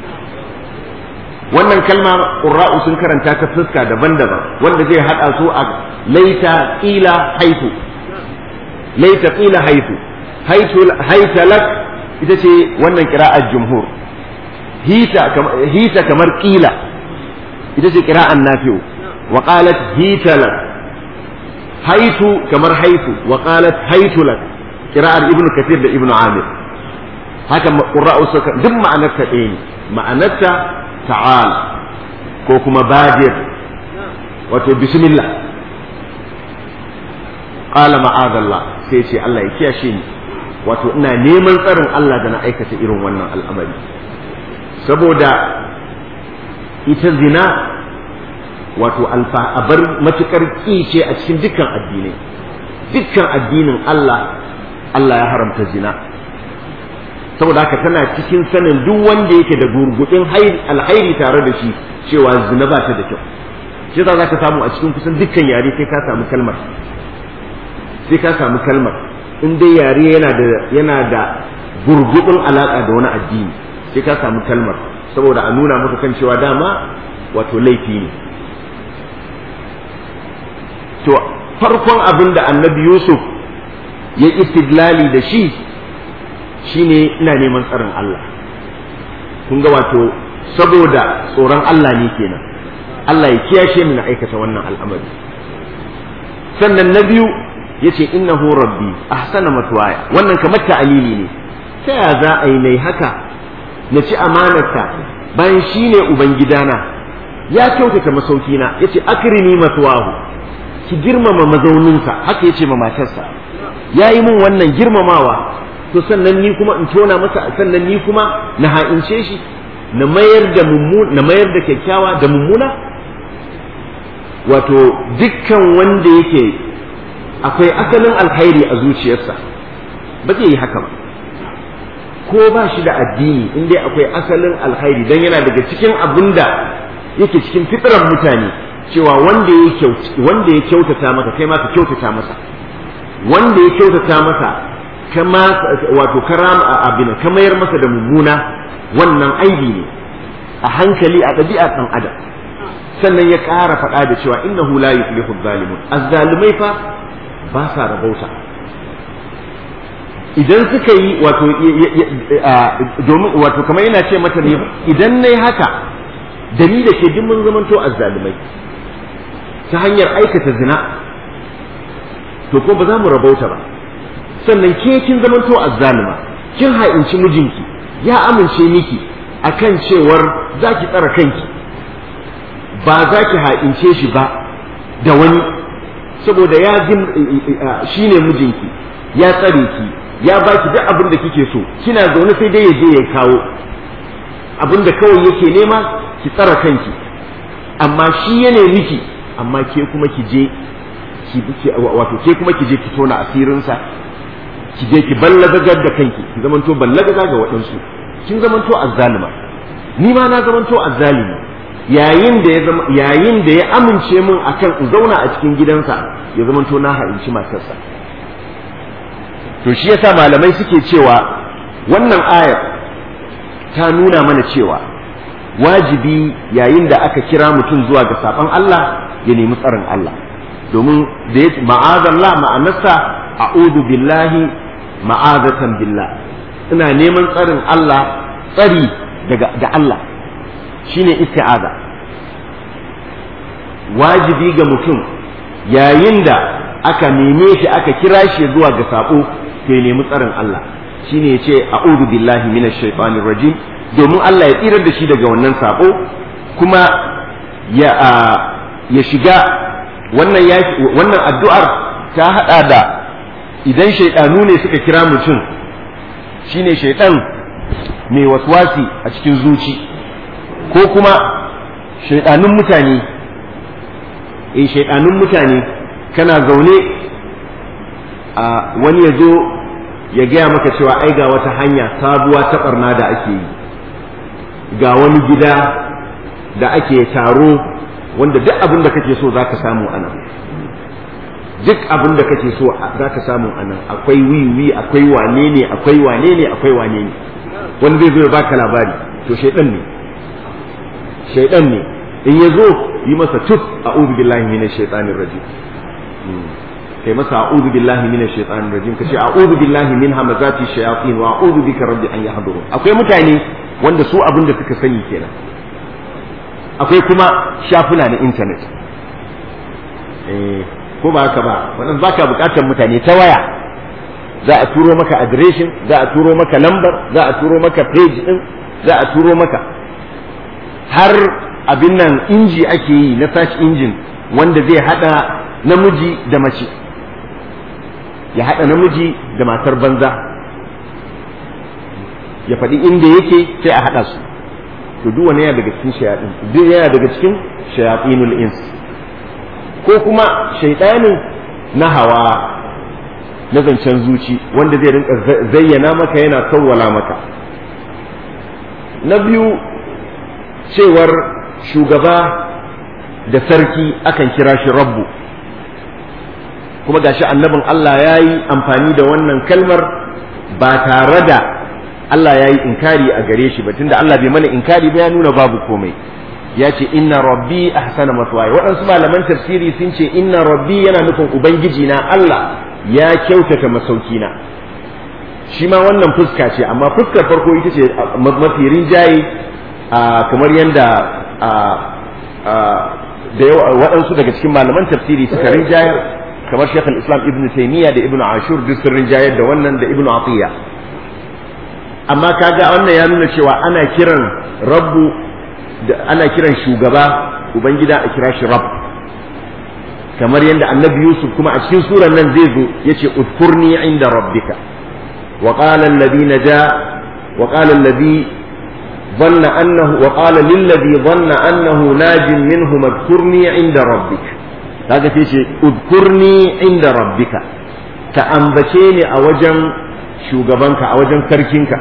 wannan kalma ƙura'u sun karanta ta fuska daban-daban wanda zai haɗa su a laita ƙila haitu laita ƙila haitu haitalat ita ce wannan ƙira'ar jumhur hita kamar ƙila ita ce ƙira'an nafi'u wa qalat hitalat haitu kamar haitu wa qalat haitu lak qira'ar ibnu kathir da ibnu amir haka qurra'u suka duk ma'anar ta ɗaya ne ma'anar ta ta'al ko kuma badir wato bismillah qala ma'adallah sai ce Allah ya kiyashe ni wato ina neman tsarin Allah da na aikata irin wannan al'amari saboda ita zina wato abar matukar ce a cikin dukkan addinai dukkan addinin Allah Allah ya haramta zina saboda haka tana cikin sanin duk wanda yake da gurgudin alhairi tare da shi cewa zina ba ta da kyau shi za ka samu a cikin kusan dukkan yare sai ka samu kalmar sai ka samu kalmar in dai yare yana da yana da gurgudun alaka da wani addini sai ka samu kalmar saboda a nuna maka kan cewa dama wato laifi ne to farkon abin da annabi yusuf ya istidlali da shi shine ina neman tsarin Allah kun ga wato saboda tsoron Allah ne kenan Allah ya kiyashe ni na aikata wannan al'amari sannan na biyu yace innahu rabbi ahsana matwaya wannan kamar ta'alili ne ta ya za a yi nai haka na ci amanarsa bayan shine ubangidana ya kyautata masaukina yace akrimi matwahu ki girmama mazauninsa haka yace ma matarsa yayi min wannan girmamawa to sannan ni kuma in tona masa sannan ni kuma na ha'ince shi na mayar da mummuna na mayar da kyakkyawa da mummuna wato dukkan wanda yake akwai asalin alkhairi a zuciyarsa ba zai yi haka ba ko ba shi da addini in dai akwai asalin alkhairi dan yana daga cikin abin da yake cikin fitrar mutane cewa wanda ya wanda ya kyautata maka kai ma ka kyautata masa wanda ya kyautata masa kama wato karam abin ka mayar masa da mummuna wannan aibi ne a hankali a ɗabi'a ɗan adam sannan ya ƙara faɗa da cewa innahu la yuflihu zalimun azzalimai fa ba sa rabauta idan suka yi wato domin wato kamar yana ce mata ne idan nayi haka da ni da ke duk mun zamanto azzalimai ta hanyar aikata zina to ko ba za mu rabauta ba sannan ke kin zamanto azzalima kin ha'inci mijinki ya amince miki akan cewar za ki tsara kanki ba za ki ha'ince shi ba da wani saboda ya shi ne mijinki ya tsare ki ya baki duk abin da kike so kina zaune sai dai ya je ya kawo abin da kawai yake nema ki tsara kanki amma shi ya ne miki amma ke kuma ki je ki wato ke kuma ki je ki tona asirinsa ki je ki ballagagar da kanki ki zamanto ballagaga ga waɗansu kin zamanto azzalima ni ma na zamanto azzalimi yayin da ya zama yayin da ya amince min akan in zauna a cikin gidansa ya zamanto na ha'inci matarsa to shi yasa malamai suke cewa wannan ayar ta nuna mana cewa wajibi yayin da aka kira mutum zuwa ga saban Allah ya nemi tsarin Allah domin da ya ma'azallah ma'anarsa a'udhu billahi ma'azatan billah ina neman tsarin Allah tsari daga da Allah shine isti'aza wajibi ga mutum yayin da aka neme shi aka kira shi zuwa ga sabo to ya nemi tsarin Allah shine yace a'udhu billahi minash shaitanir rajim domin Allah ya tsirar da shi daga wannan sabo kuma ya ya shiga wannan wannan addu'ar ta hada da idan shaidanu ne suka kira mutum shine shaidan mai waswasi a cikin zuci ko kuma shaidanun mutane eh shaidanun mutane kana zaune a wani ya zo ya gaya maka cewa ai ga wata hanya sabuwa ta barna da ake yi ga wani gida da ake taro wanda duk abin da kake so za ka samu a nan duk abin da kake so za ka samu a nan akwai wiwi akwai wane ne akwai wane ne akwai wane ne wani zai zo ya baka labari to shaidan ne shaidan ne in ya zo yi masa tuf a'udhu billahi minash shaitanir rajim kai masa a'udhu billahi minash shaitanir rajim kace a'udhu billahi min hamazati shayatin wa a'udhu bika rabbi an yahdurun akwai mutane wanda su abin da suka sani kenan akwai kuma shafuna na intanet ko ba haka ba wannan baka bukatar mutane ta waya za a turo maka adireshin za a turo maka lambar za a turo maka page din za a turo maka har abin nan inji ake yi na search engine wanda zai hada namiji da mace ya hada namiji da matar banza ya faɗi inda yake sai a hada su to duk wani yana daga cikin shayatin duk yana daga cikin shayatinul ins ko kuma shaidanin na hawa na zancen zuci wanda zai rinka zayyana maka yana sawwala maka na biyu cewar shugaba da sarki akan kira shi rabbu kuma gashi annabin Allah ya yi amfani da wannan kalmar ba tare da Allah ya yi inkari a gare shi ba tunda Allah bai mana inkari ba ya nuna babu komai ya ce inna rabbi ahsana maswaya waɗansu malaman tafsiri sun ce inna rabbi yana nufin ubangiji na Allah ya kyautata masaukina shi ma wannan fuska ce amma fuskar farko ita ce mafi rinjaye kamar yadda da waɗansu daga cikin malaman tafsiri suka rinjayar kamar shekul islam ibn taymiya da ibn ashur duk sun rinjayar da wannan da ibn atiya amma kaga wannan ya nuna cewa ana kiran rabbu da ana kiran shugaba ubangida a kira shi rabb kamar yadda annabi yusuf kuma a cikin suran nan zai zo yace udkurni inda rabbika wa qala alladhi naja wa qala alladhi ظن أنه وقال للذي ظن أنه ناج منه اذكرني عند ربك kaga sai ce udkurni inda rabbika ka ambace ni a wajen shugabanka a wajen sarkinka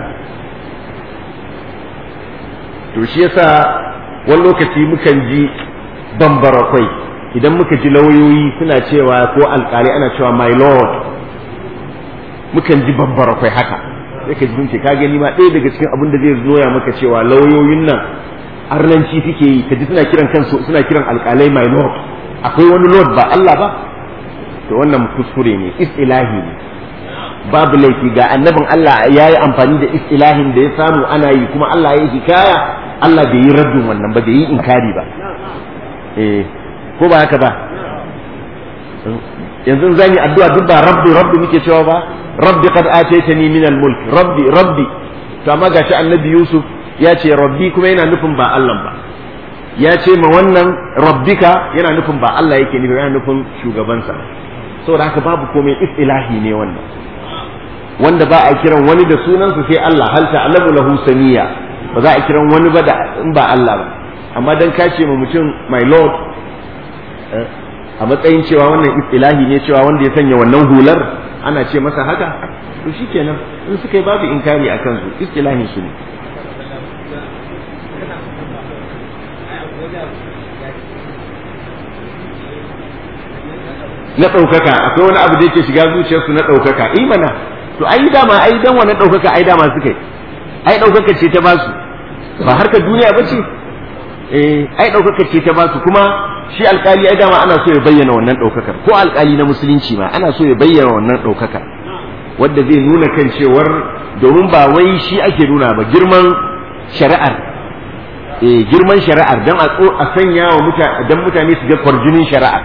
to shi yasa wani lokaci mukan ji bambarakwai idan muka ji lauyoyi suna cewa ko alkali ana cewa my lord mukan ji bambarakwai haka sai ka ji ce ka gani ma ɗaya daga cikin abin da zai zoya maka cewa lauyoyin nan arnanci suke yi ka ji suna kiran kansu suna kiran alkalai my lord akwai wani lord ba Allah ba to wannan kuskure ne istilahi ne babu laifi ga annabin Allah ya yi amfani da istilahin da ya samu ana yi kuma Allah ya yi hikaya Allah bai yi raddin wannan ba bai yi inkari ba eh ko ba haka ba yanzu zan yi addu'a duk ba rabbi rabbi muke cewa ba rabbi qad ataytani min al-mulk rabbi rabbi to amma gashi annabi Yusuf ya ce rabbi kuma yana nufin ba Allah ba ya ce ma wannan rabbika yana nufin ba Allah yake nufi yana nufin shugabansa saboda haka babu komai istilahi ne wannan wanda ba a kiran wani da sunansa sai Allah hal ta'lamu lahu samiya ba za a kiran wani ba da in ba Allah ba amma dan ka ce ma mutum my lord a matsayin cewa wannan istilahi ne cewa wanda ya sanya wannan hular ana ce masa haka to shikenan in suka yi babu inkari akan su istilahin su ne na ɗaukaka akwai wani abu da yake shiga zuciyarsu na ɗaukaka i mana to ai dama ai dan wannan ɗaukaka ai dama suka yi ai ɗaukaka ce ta basu ba harkar duniya ba ce eh ai ɗaukaka ce ta basu kuma shi alƙali ai dama ana so ya bayyana wannan ɗaukakar ko alƙali na musulunci ma ana so ya bayyana wannan ɗaukakar wanda zai nuna kan cewar domin ba wai shi ake nuna ba girman shari'ar eh girman shari'ar dan a sanya wa mutane dan mutane su ga kwarjinin shari'ar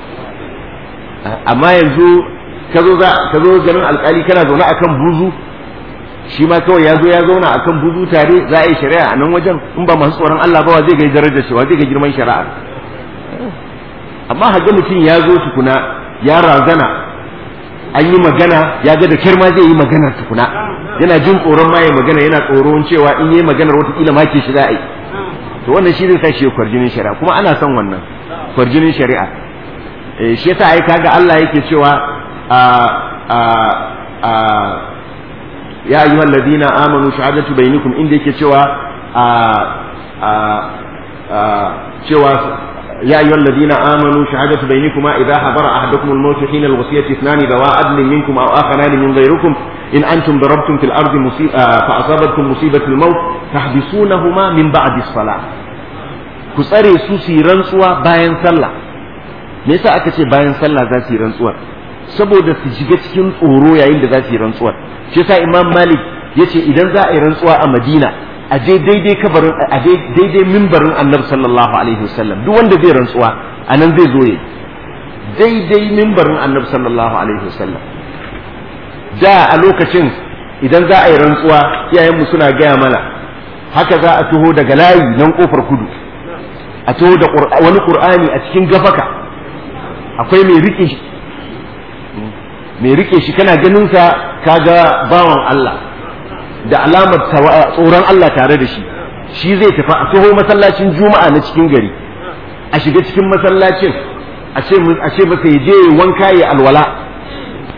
amma yanzu ka zo ka zo ganin alkali kana zaune akan buzu shi ma kawai ya zo ya zauna akan buzu tare za a yi shari'a a nan wajen in ba masu tsoron Allah ba wa zai ga darajar shi wa zai ga girman shari'a amma haga mutum ya zo tukuna ya razana an yi magana ya ga da kyar ma zai yi maganar tukuna yana jin tsoron ma ya magana yana tsoron cewa in yi maganar watakila ma ke shi za a yi to wannan shi zai sa shi kwarjinin shari'a kuma ana son wannan kwarjinin shari'a shi yasa ai kaga Allah yake cewa a a a ya ayyuhal ladina amanu shahadatu bainakum inda yake cewa a a a cewa يا أيها الذين آمنوا شهادة بينكما إذا حضر أحدكم الموت حين الوصية اثنان ذوا عدل منكم أو آخران من غيركم إن أنتم ضربتم في الأرض مصيبة فأصابتكم مصيبة الموت تحبسونهما من بعد الصلاة كسري سوسي رنسوا باين صلى me yasa aka ce bayan sallah za su yi rantsuwar saboda su shiga cikin tsoro yayin da za su yi rantsuwar shi yasa imam malik ya ce idan za a yi rantsuwa a madina a je daidai kabarin a daidai mimbarin annabi sallallahu alaihi wasallam duk wanda zai rantsuwa a nan zai zo ya daidai mimbarin annabi sallallahu alaihi wasallam da a lokacin idan za a yi rantsuwa iyayenmu suna gaya mana haka za a taho daga layi nan kofar kudu a taho da wani qur'ani a cikin gafaka akwai mai rike shi mai rike shi kana ganin sa kaga bawan Allah da alamar tsoron Allah tare da shi shi zai tafi a taho masallacin juma'a na cikin gari a shiga cikin masallacin a ce masa ya je wanka ya alwala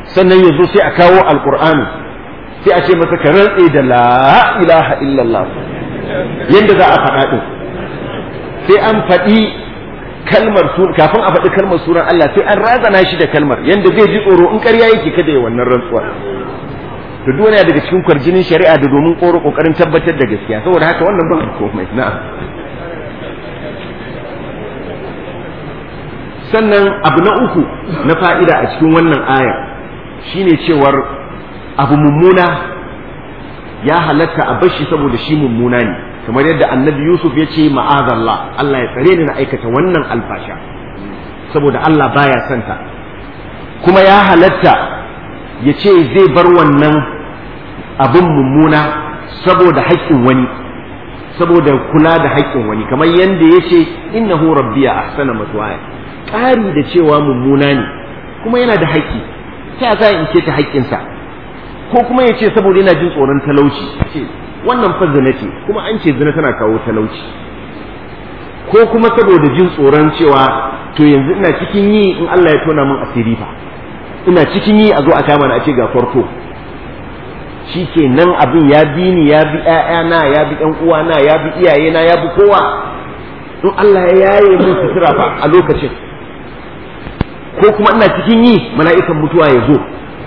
sannan ya zo sai a kawo alkur'ani sai a ce masa ka rantse da la ilaha illallah yadda za a faɗa ɗin sai an faɗi kalmar kafin a faɗi kalmar sunan Allah sai an razana shi da kalmar yadda zai ji tsoro in ƙarya yake kada ya wannan rantsuwar to duk yana daga cikin kwarjinin shari'a da domin koro kokarin tabbatar da gaskiya saboda haka wannan ba komai na'am sannan abu na uku na fa'ida a cikin wannan ayar shine cewar abu mummuna ya halatta a bashi saboda shi mummuna ne kamar yadda annabi yusuf ya ce ma'azallah Allah ya tsare ni na aikata wannan alfasha saboda Allah baya santa kuma ya halatta ya ce zai bar wannan abin mummuna saboda haƙƙin wani saboda kula da haƙƙin wani kamar yadda ya ce innahu rabbiya ahsana matwaya ƙari da cewa mummuna ne kuma yana da haƙƙi ta za in ce ta haƙƙinsa ko kuma ya ce saboda yana jin tsoron talauci ce wannan fa zina ce kuma an ce zina tana kawo talauci ko kuma saboda jin tsoron cewa to yanzu ina cikin yi in Allah ya tona min asiri fa ina cikin yi a zo a kama na a ce ga farko shi ke nan abin ya bi ni ya bi ‘ya'yana ya bi ‘yan uwana ya bi iyayena ya bi kowa in Allah ya yaye min sutura fa a lokacin ko kuma ina cikin yi mala'ikan mutuwa ya zo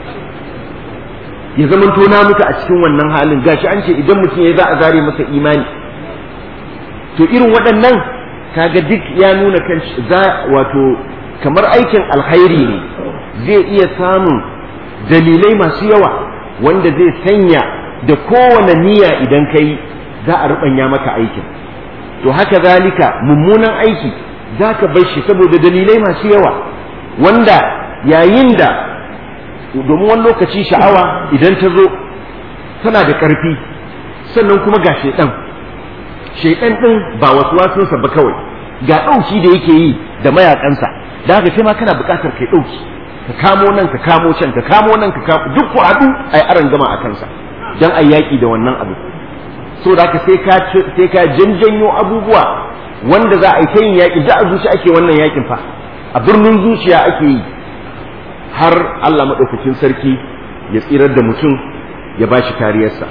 ya zama na mutu a cikin wannan halin gashi an ce idan mutum ya za a zare masa imani to irin waɗannan kaga duk ya nuna kan za wato kamar aikin alkhairi ne zai iya samun dalilai masu yawa wanda zai sanya da kowane niyya idan kai za a ruɓanya maka aikin to haka zalika mummunan aiki za ka bar shi saboda dalilai masu yawa wanda yayin da domin wani lokaci sha'awa idan ta zo tana da ƙarfi sannan kuma ga shaiɗan shaiɗan ɗin ba wasu wasunsa ba kawai ga ɗauki da yake yi da mayakansa da haka sai ma kana buƙatar kai ɗauki ka kamo nan ka kamo can ka kamo nan ka kamo duk ku haɗu a yi aron gama a kansa don a yaƙi da wannan abu so da haka sai ka sai ka janjanyo abubuwa wanda za a yi ta yin yaƙi da a zuci ake wannan yaƙin fa a birnin zuciya ake yi har Allah maɗaukakin sarki ya tsirar da mutum ya ba shi kariyarsa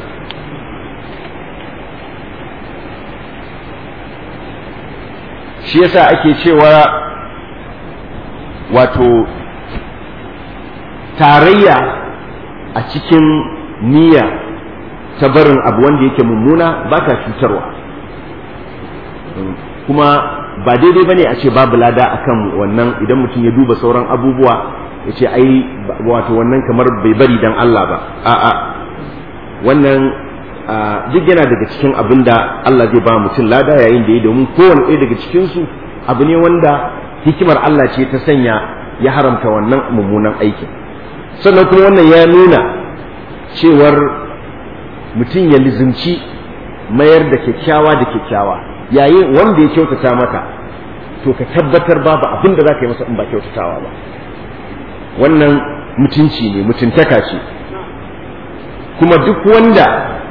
shi yasa ake cewa wato tarayya a cikin niyya ta barin abu wanda yake mummuna ba ta cutarwa kuma ba daidai bane a ce babu lada akan wannan idan mutum ya duba sauran abubuwa ya ce ai wato wannan kamar bai bari dan Allah ba a'a wannan duk yana daga cikin abin da Allah zai ba mutum lada yayin da ya domin kowane ɗaya daga cikinsu abu ne wanda hikimar Allah ce ta sanya ya haramta wannan mummunan aikin sannan kuma wannan ya nuna cewar mutum ya lizimci mayar da kyakkyawa da kyakkyawa yayin wanda ya kyautata maka to ka tabbatar babu abin da za ka yi masa in ba kyautatawa ba wannan mutunci ne mutuntaka ce kuma duk wanda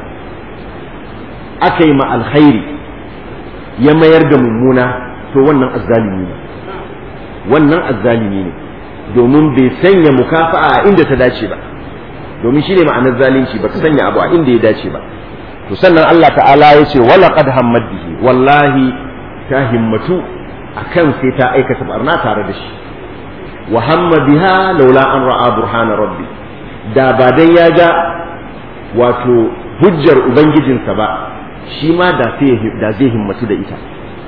aka yi ma alkhairi ya mayar da mummuna to wannan azzalimi ne wannan azzalimi ne domin bai sanya mukafa'a a inda ta dace ba domin shine ma'anar zalunci ba ka sanya abu a inda ya dace ba to sannan Allah ta'ala ya ce wala qad hammad bihi wallahi ta himmatu akan sai ta aikata barna tare da shi wa hamma biha laula an ra'a burhana rabbi da ba dan ya ga wato hujjar ubangijinsa ba shi ma da da zai himmatu da ita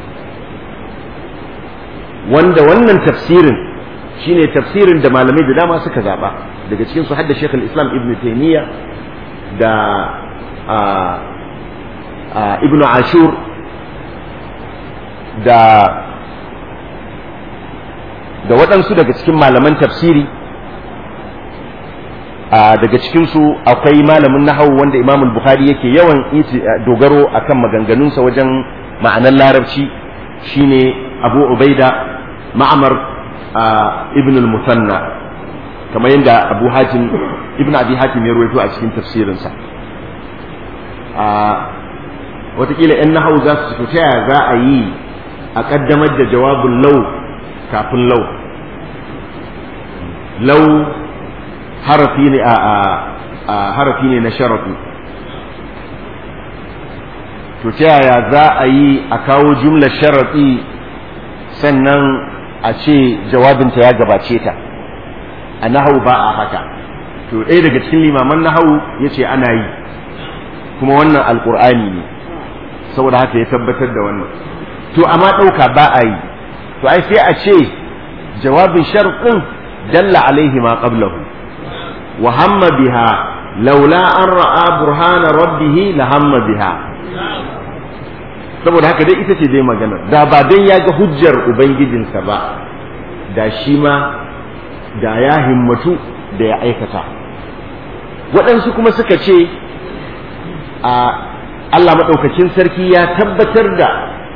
wanda wannan tafsirin shine tafsirin da malamai da dama suka zaba daga cikin su hadda Sheikh islam Ibn Taymiyyah da Ibn Ashur da da waɗansu daga cikin malaman tafsiri daga cikinsu akwai malamin nahawu wanda imam bukhari yake yawan dogaro akan maganganunsa wajen ma'anar larabci shine abu ubaida ma'amar ibn al-musanna kamar yadda abu hatim ibn abi hatim ya ruwaito a cikin tafsirinsa watakila 'yan nahawu za su ta yaya za a yi a ƙaddamar da jawabin lau kafin lau lau harafi ne a harafi ne na sharafi to ta yaya za a yi a kawo jumlar sharafi sannan a ce jawabinta ya gabace ta a nahau ba a haka to ɗaya daga cikin limaman nahau ya ce ana yi kuma wannan alƙur'ani ne saboda haka ya tabbatar da wannan to amma ɗauka ba a yi to ai sai a ce jawabin sharɗin dalla alaihi ma qablahu wa hamma biha laula an ra'a burhana rabbih la hamma biha saboda haka dai ita ce dai magana da ba dan ya ga hujjar ubangijinsa ba da shi ma da ya himmatu da ya aikata waɗansu kuma suka ce a Allah maɗaukakin sarki ya tabbatar da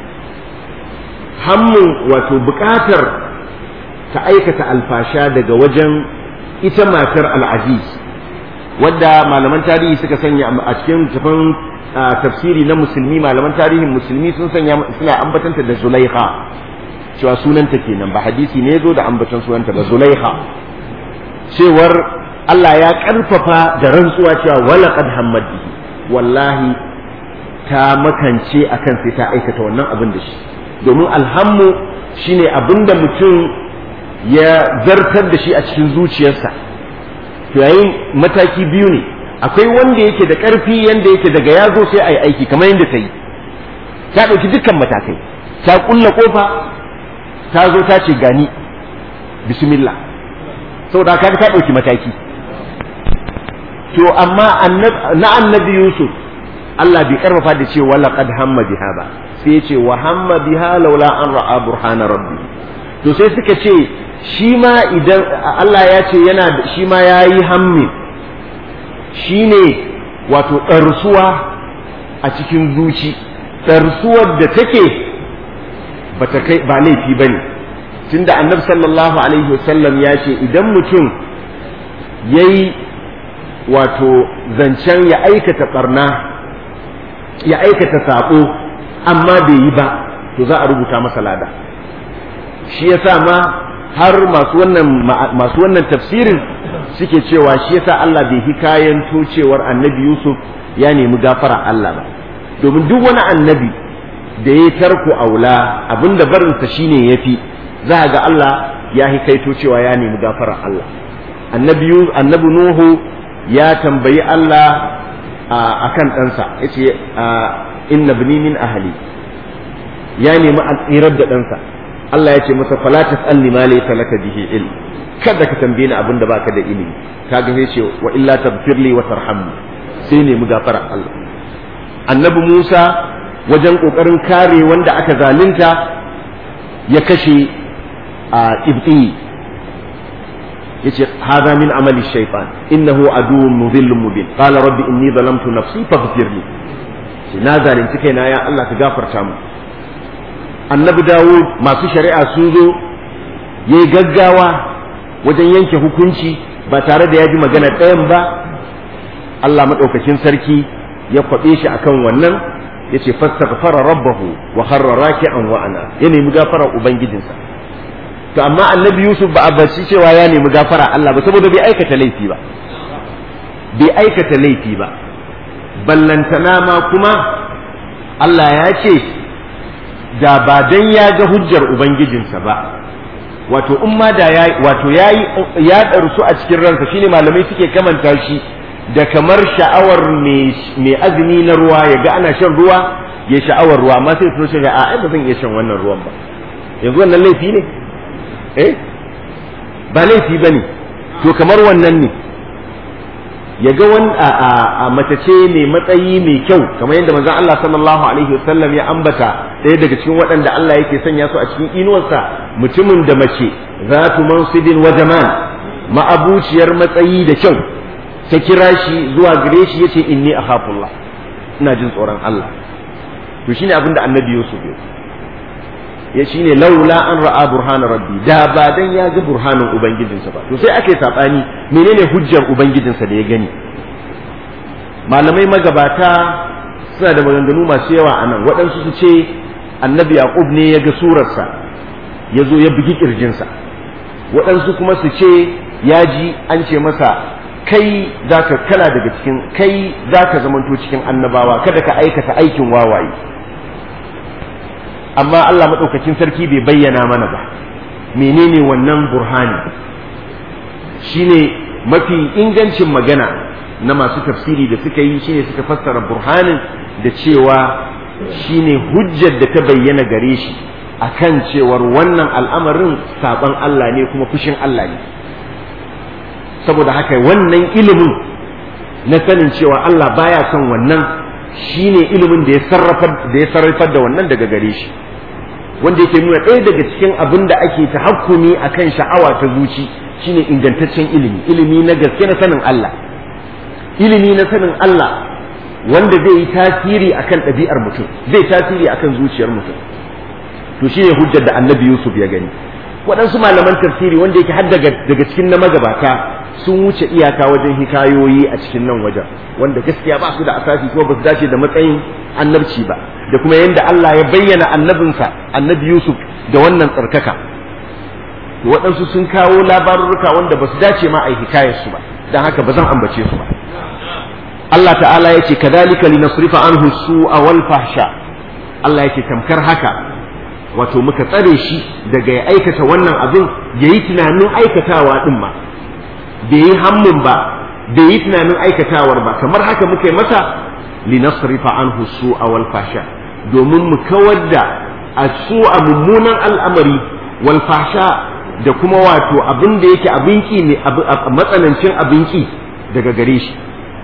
hammun wato buƙatar ta aikata alfasha daga wajen ita matar al'aziz wadda malaman tarihi suka sanya a cikin tafin tafsiri na musulmi malaman tarihin musulmi sun sanya suna ambatanta da zulaiha cewa sunanta kenan ba hadisi ne zo da ambatan sunanta ba zulaiha cewar Allah ya karfafa da rantsuwa cewa wala qad hammad wallahi ta makance akan sai ta aikata wannan abin da shi domin alhammu shine abin da mutum ya zartar da shi a cikin zuciyarsa to yayin mataki biyu ne akwai wanda yake da ƙarfi yanda yake daga ya zo sai a yi aiki kamar yadda ta yi ta ɗauki dukkan matakai ta ƙulla ƙofa ta zo ta ce gani bismillah saboda haka ta ɗauki mataki to amma na annabi yusuf Allah bai karfafa da ce wala qad hamma biha ba sai ya ce wa hamma biha laula an ra'a burhana rabbi to sai suka ce shi ma idan Allah ya ce yana shi ma yayi hammi shine wato ɗarsuwa a cikin zuci ɗarsuwar da take bata kai ba laifi bane tunda annabi sallallahu alaihi wasallam ya ce idan mutum yayi wato zancen ya aikata barna ya aikata saƙo amma bai yi ba to za a rubuta masa lada shi yasa ma har masu wannan masu wannan tafsirin suke cewa shi yasa Allah bai hikayen cewar annabi Yusuf ya nemi gafara Allah ba domin duk wani annabi da ya tarko aula abinda barinsa shine yafi za ga Allah ya hikaito cewa ya nemi gafara Allah annabi annabi Nuhu ya tambayi Allah a kan ɗansa ya ce inna bini min ahali ya nemi tsirar da ɗansa Allah ya ce masa fala tas'alni ma laysa laka bihi ilm kada ka tambaye ni abin da baka da ilimi kaga sai ce wa illa taghfirli wa tarhamni sai nemi gafara Allah annabi Musa wajen kokarin kare wanda aka zalunta ya kashe a ibti yace hadha min amali shaytan innahu aduwwun mudhillun mubin qala rabbi inni zalamtu nafsi faghfir li shi na zalunci kaina ya Allah ka gafarta mu annabi dawud masu shari'a sun zo yayi gaggawa wajen yanke hukunci ba tare da ya ji magana ɗayan ba Allah madaukakin sarki ya kwabe shi akan wannan yace fastaghfara rabbahu wa kharra raki'an wa ana ya nemi gafara ubangijinsa to amma annabi yusuf ba a bashi cewa ya nemi gafara Allah ba saboda bai aikata laifi ba bai aikata laifi ba ballantana ma kuma Allah ya ce da ba dan ya ga hujjar ubangijinsa ba wato in ma da ya wato yayi ya darsu a cikin ransa shine malamai suke kamanta shi da kamar sha'awar mai azumi na ruwa ya ga ana shan ruwa ya sha'awar ruwa amma sai su ce a ai ba zan iya shan wannan ruwan ba yanzu wannan laifi ne eh ba laifi ba ne to kamar wannan ne ya ga wani a mace ce mai matsayi mai kyau kamar yadda manzon Allah sallallahu alaihi wasallam ya ambata ɗaya daga cikin waɗanda Allah yake sanya su a cikin inuwarsa mutumin da mace zatu mansibin wa jamal ma'abuciyar matsayi da kyau ta kira shi zuwa gare shi yace inni akhafullah ina jin tsoron Allah to shine abin da annabi Yusuf ya ya shine laula an ra'a burhana rabbi da ba dan ya ga burhanin ubangijinsa ba to sai ake sabani menene hujjar ubangijinsa da ya gani malamai magabata suna da maganganu masu yawa a nan waɗansu su ce annabi yaqub ne ya ga surarsa ya zo ya bugi kirjinsa waɗansu kuma su ce ya ji an ce masa kai zaka kana daga cikin kai zaka zamanto cikin annabawa kada ka aikata aikin wawaye amma Allah madaukakin sarki bai bayyana mana ba menene wannan burhani shine mafi ingancin magana na masu tafsiri da suka yi shine suka fassara burhanin da cewa shine hujjar da ta bayyana gare shi akan cewar wannan al'amarin saban Allah ne kuma fushin Allah ne saboda haka wannan ilimin na sanin cewa Allah baya son wannan shine ilimin da ya sarrafar da ya sarrafar da wannan daga gare shi wanda yake nuna ɗaya daga cikin abin da ake tahakkumi akan sha'awa ta zuci shine ingantaccen ilimi ilimi na gaske na sanin Allah ilimi na sanin Allah wanda zai yi tasiri akan ɗabi'ar mutum zai tasiri akan zuciyar mutum to shine hujjar da annabi Yusuf ya gani waɗansu malaman tafsiri wanda yake har daga cikin na magabata sun wuce iyaka wajen hikayoyi a cikin nan wajen wanda gaskiya ba su da asasi ko ba su dace da matsayin annabci ba da kuma yadda Allah ya bayyana annabinsa annabi Yusuf da wannan tsarkaka waɗansu sun kawo labarurruka wanda ba su dace ma a yi hikayarsu ba don haka ba zan ambace su ba Allah ta'ala ya ce kadhalika linasrifa anhu su'a wal fahsha Allah ya ce tamkar haka wato muka tsare shi daga ya aikata wannan abin ya yi tunanin aikatawa din ma bai yi hammun ba bai yi tunanin aikatawar ba kamar haka muka yi masa linasrifa anhu su'a wal fahsha domin mu kawar da a su'a mummunan al'amari wal fahsha da kuma wato abin da yake abinki ne matsanancin abinki daga gare shi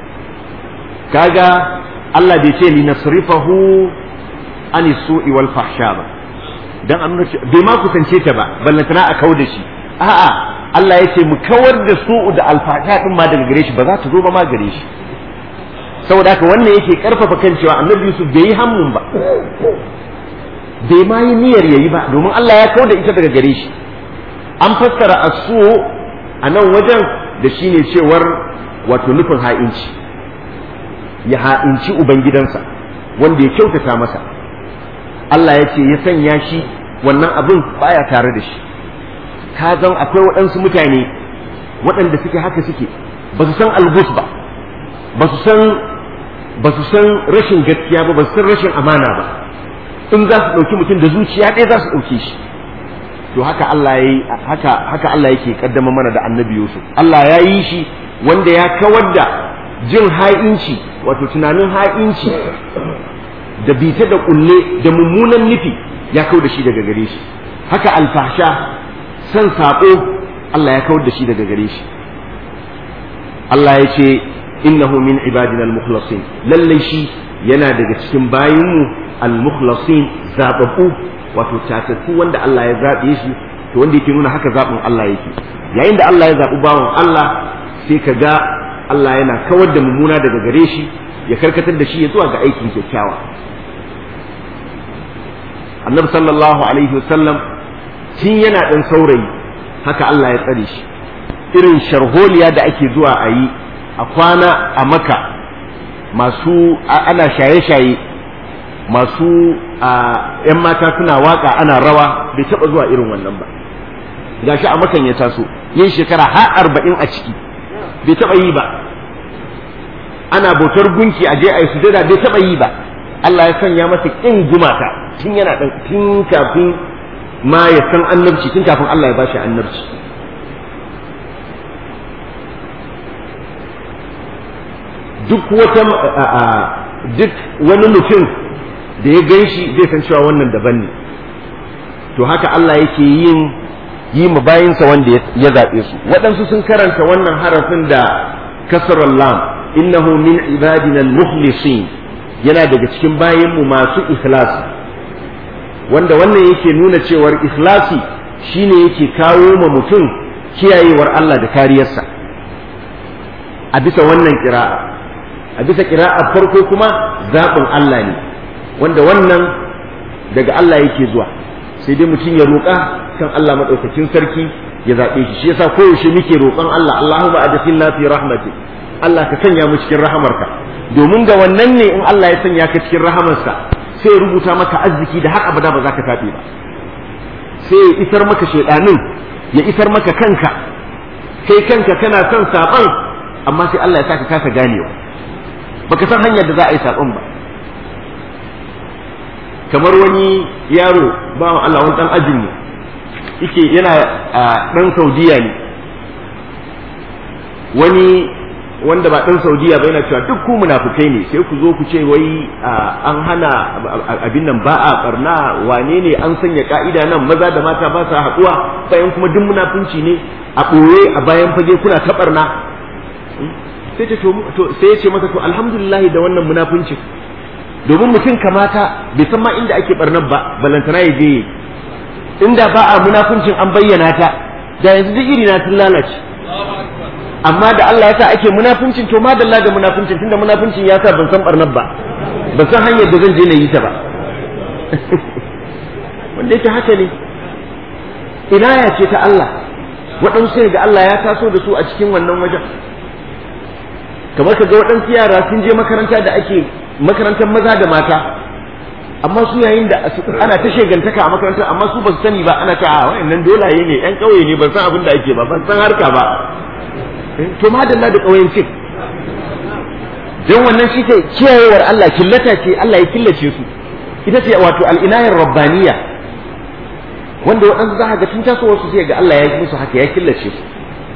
kaga Allah bai ce linasrifahu an su'i wal fahsha ba dan an nuna bai ma kusance ta ba ballantana a kau da shi a'a Allah ya ce mu kawar da su'u da alfasha din ma daga gare shi ba za ta zo ba ma gare shi saboda haka wannan yake karfafa kan cewa annabi Yusuf bai yi hammun ba bai ma yi niyyar yayi ba domin Allah ya kau da ita daga gare shi an fassara asu a nan wajen da shine cewar wato nufin ha'inci ya ha'inci ubangidansa wanda ya kyautata masa Allah ya ce ya sanya shi wannan abin baya tare da shi ka zan akwai waɗansu mutane waɗanda suke haka suke ba su san algus ba ba su san ba su san rashin gaskiya ba ba su san rashin amana ba in za su ɗauki mutum da zuciya ɗaya za su ɗauke shi to haka Allah ya yi haka haka Allah yake kaddama mana da annabi Yusuf Allah ya yi shi wanda ya kawar da jin ha'inci wato tunanin ha'inci da bita da kulle da mummunan nufi ya kawar da shi daga gare shi haka alfasha san saɓo Allah ya kawar da shi daga gare shi Allah ya ce innahu min ibadina al-mukhlasin lallai shi yana daga cikin bayinmu al-mukhlasin zababbu wato tatattu wanda Allah ya zaɓe shi to wanda yake nuna haka zaɓin Allah yake yayin da Allah ya zaɓi bawan Allah sai ka ga Allah yana kawar da mummuna daga gare shi ya karkatar da shi ya zuwa ga aikin kyakkyawa annabi sallallahu alaihi wasallam tun yana ɗan saurayi haka Allah ya tsare shi irin sharholiya da ake zuwa a yi a kwana a maka masu ana shaye-shaye masu ‘yan mata suna waka ana rawa bai taɓa zuwa irin wannan ba gashi a makan ya taso yin shekara har arba'in a ciki bai taɓa yi ba ana bautar gunki a je a yi sujada bai taɓa yi ba Allah ya sanya masa ƙin gumaka tun yana ɗan tun kafin ma ya san annabci tun kafin Allah ya bashi annabci duk wata duk wani mutum da ya gan shi zai san cewa wannan daban ne to haka Allah yake yin yi mu bayinsa wanda ya zaɓe su waɗansu sun karanta wannan harafin da kasarar lam innahu min ibadina al-mukhlisin yana daga cikin bayinmu masu ikhlasi wanda wannan yake nuna cewar ikhlasi shine yake kawo ma mutum kiyayewar Allah da kariyarsa a bisa wannan kira'a a bisa kira'a farko kuma zaɓin Allah ne wanda wannan daga Allah yake zuwa sai dai mutum ya roƙa kan Allah maɗaukakin sarki ya zaɓe shi shi yasa koyaushe muke roƙon Allah Allahumma adkhilna fi rahmati Allah ka sanya mu cikin rahamarka domin ga wannan ne in Allah ya sanya ka cikin rahamarsa sai ya rubuta maka arziki da har abada ba za ka taɓe ba sai ya isar maka shaidanin ya isar maka kanka kai kanka kana son saban amma sai Allah ya saka kasa ganewa baka san hanyar da za a yi saɓon ba kamar wani yaro bawan Allah wani dan ajin mu yake yana dan Saudiya ne wani wanda ba dan Saudiya ba yana cewa duk ku munafukai ne sai ku zo ku ce wai an hana abin nan ba a barna wane ne an sanya ka'ida nan maza da mata ba sa haɗuwa bayan kuma duk munafunci ne a ɓoye a bayan fage kuna ta barna sai ta to sai ya ce masa to alhamdulillah da wannan munafuncin domin mutum kamata bai san ma inda ake barnar ba balantana ya je inda ba a munafuncin an bayyana ta da yanzu duk iri na sun lalace amma da Allah ya sa ake munafuncin to madalla da munafuncin tunda munafuncin ya sa ban san barnar ba ban san hanyar da zan je na yi ta ba wanda yake haka ne inaya ce ta Allah waɗansu sai ga Allah ya taso da su a cikin wannan wajen kamar ka ga waɗansu yara sun je makaranta da ake makarantar maza da mata amma su yayin da ana ta shegantaka a makarantar amma su ba su sani ba ana ta a wayannan dolaye ne yan ƙauye ne ban san abin da ake ba ban san harka ba to madalla da ƙauyencin don wannan shi ke kiyayewar Allah killata ce Allah ya killace su ita ce wato al'inayar rabbaniya wanda waɗansu za ga tun tasowar su sai ga Allah ya yi musu haka ya killace su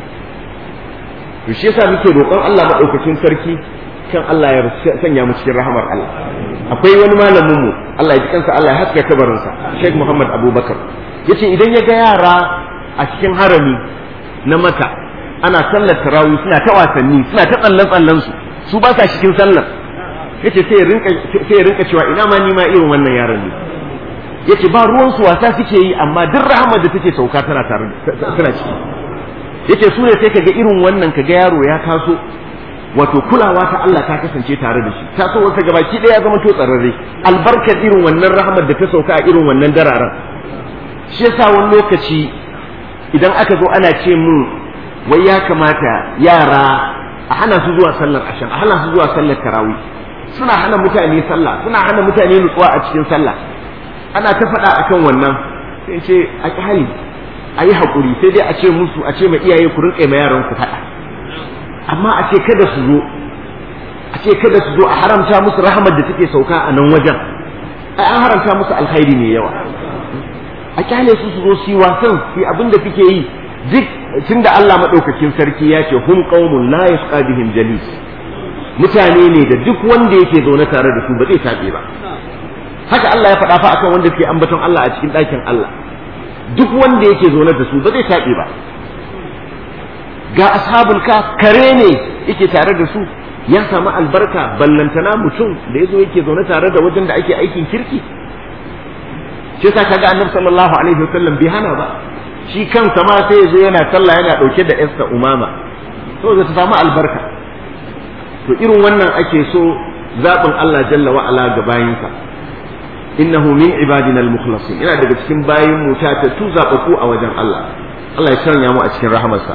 to shi yasa muke roƙon Allah maɗaukakin sarki kan Allah ya sanya mu cikin rahamar Allah akwai wani malamin mu Allah ya ji kansa Allah ya haska kabarinsa Sheikh Muhammad Abubakar yace idan ya ga yara a cikin harami na Makka ana sallar tarawih suna ta wasanni suna ta tsallan tsallan su su ba sa cikin sallar yace sai ya rinka sai ya rinka cewa ina ma ni ma irin wannan yaran ne yace ba ruwan su wasa suke yi amma duk rahamar da take sauka tana tare tana ciki yace su ne sai kaga irin wannan kaga yaro ya taso wato kulawa ta Allah ta kasance tare da shi ta so wata gabaki ɗaya ya zama to tsararre albarkar irin wannan rahmar da ta sauka a irin wannan dararen shi yasa wani lokaci idan aka zo ana ce mun wai ya kamata yara a hana su zuwa sallar ashan a hana su zuwa sallar tarawih suna hana mutane sallah suna hana mutane nutsuwa a cikin sallah ana ta faɗa akan wannan sai ce a hali a yi haƙuri sai dai a ce musu a ce ma iyaye ku rinƙe ma yaran ku faɗa amma a ce kada su zo a ce kada su zo a haramta musu rahamar da take sauka a nan wajen ai an haramta musu alkhairi mai yawa a kyale su su zo su yi wasan su abin da suke yi duk tunda Allah madaukakin sarki ya ce hum qaumun la yasqa bihim jalis mutane ne da duk wanda yake zaune tare da su ba zai tabe ba haka Allah ya faɗa fa akan wanda suke ambaton Allah a cikin ɗakin Allah duk wanda yake zaune da su ba zai tabe ba ga ashabul ka kare ne yake tare da su ya samu albarka ballantana mutum da yazo yake zaune tare da wajen da ake aikin kirki shi yasa kaga annabi sallallahu alaihi wasallam bai hana ba shi kansa ma sai yazo yana sallah yana dauke da Esther Umama to zai samu albarka to irin wannan ake so zaɓin Allah jalla wa ala ga bayinsa innahu min ibadina al-mukhlasin yana daga cikin bayin mu ta tu zaɓaku a wajen Allah Allah ya sanya mu a cikin rahamarsa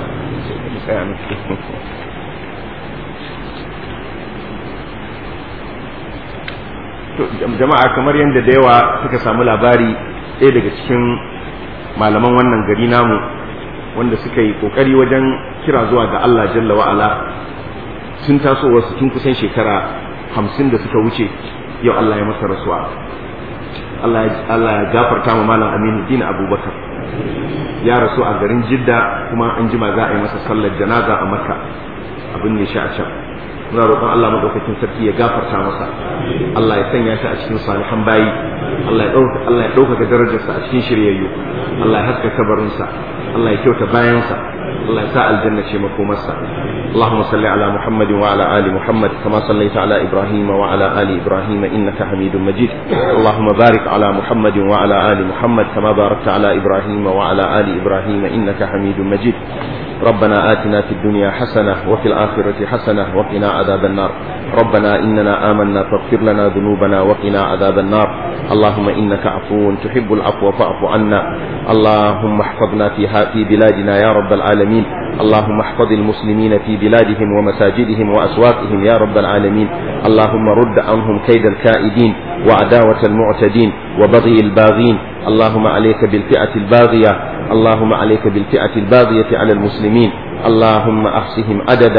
jama'a kamar yadda da yawa suka samu labari ɗaya daga cikin malaman wannan gari namu wanda suka yi ƙoƙari wajen kira zuwa ga Allah jalla wa'ala sun taso wasu tun kusan shekara hamsin da suka wuce yau Allah ya masa rasuwa Allah ya gafarta ma malam Aminu Dina Abubakar ya rasu a garin Jidda kuma an jima za a yi masa sallar janaza a Makka abin ne shi a can muna roƙon Allah madaukakin sarki ya gafarta masa Allah ya sanya shi a cikin salihan bayi Allah ya ɗauka Allah ya ɗaukaka darajarsa a cikin shiryayyu Allah ya haska kabarinsa Allah ya kyauta bayansa Allah ya sa aljanna ce makomarsa اللهم صل على محمد وعلى آل محمد كما صليت على إبراهيم وعلى آل إبراهيم إنك حميد مجيد اللهم بارك على محمد وعلى آل محمد كما باركت على إبراهيم وعلى آل إبراهيم إنك حميد مجيد ربنا آتنا في الدنيا حسنة وفي الآخرة حسنة وقنا عذاب النار ربنا إننا آمنا فاغفر لنا ذنوبنا وقنا عذاب النار اللهم إنك عفو تحب العفو فاعف عنا اللهم احفظنا في في بلادنا يا رب العالمين اللهم احفظ المسلمين في بلادهم ومساجدهم وأسواقهم يا رب العالمين اللهم رد عنهم كيد الكائدين وعداوة المعتدين وبغي الباغين اللهم عليك بالفئة الباغية اللهم عليك بالفئة الباغية على المسلمين اللهم أحصهم عددا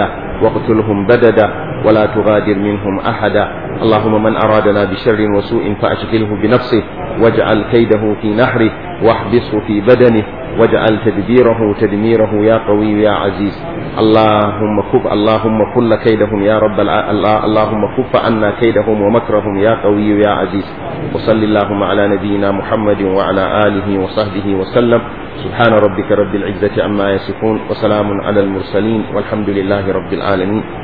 واقتلهم بددا ولا تغادر منهم أحدا اللهم من أرادنا بشر وسوء فأشغله بنفسه واجعل كيده في نحره واحبسه في بدنه واجعل تدبيره تدميره يا قوي يا عزيز اللهم كف اللهم كل كيدهم يا رب الع... اللهم كف عنا كيدهم ومكرهم يا قوي يا عزيز وصل اللهم على نبينا محمد وعلى آله وصحبه وسلم سبحان ربك رب العزة عما يصفون وسلام على المرسلين والحمد لله رب العالمين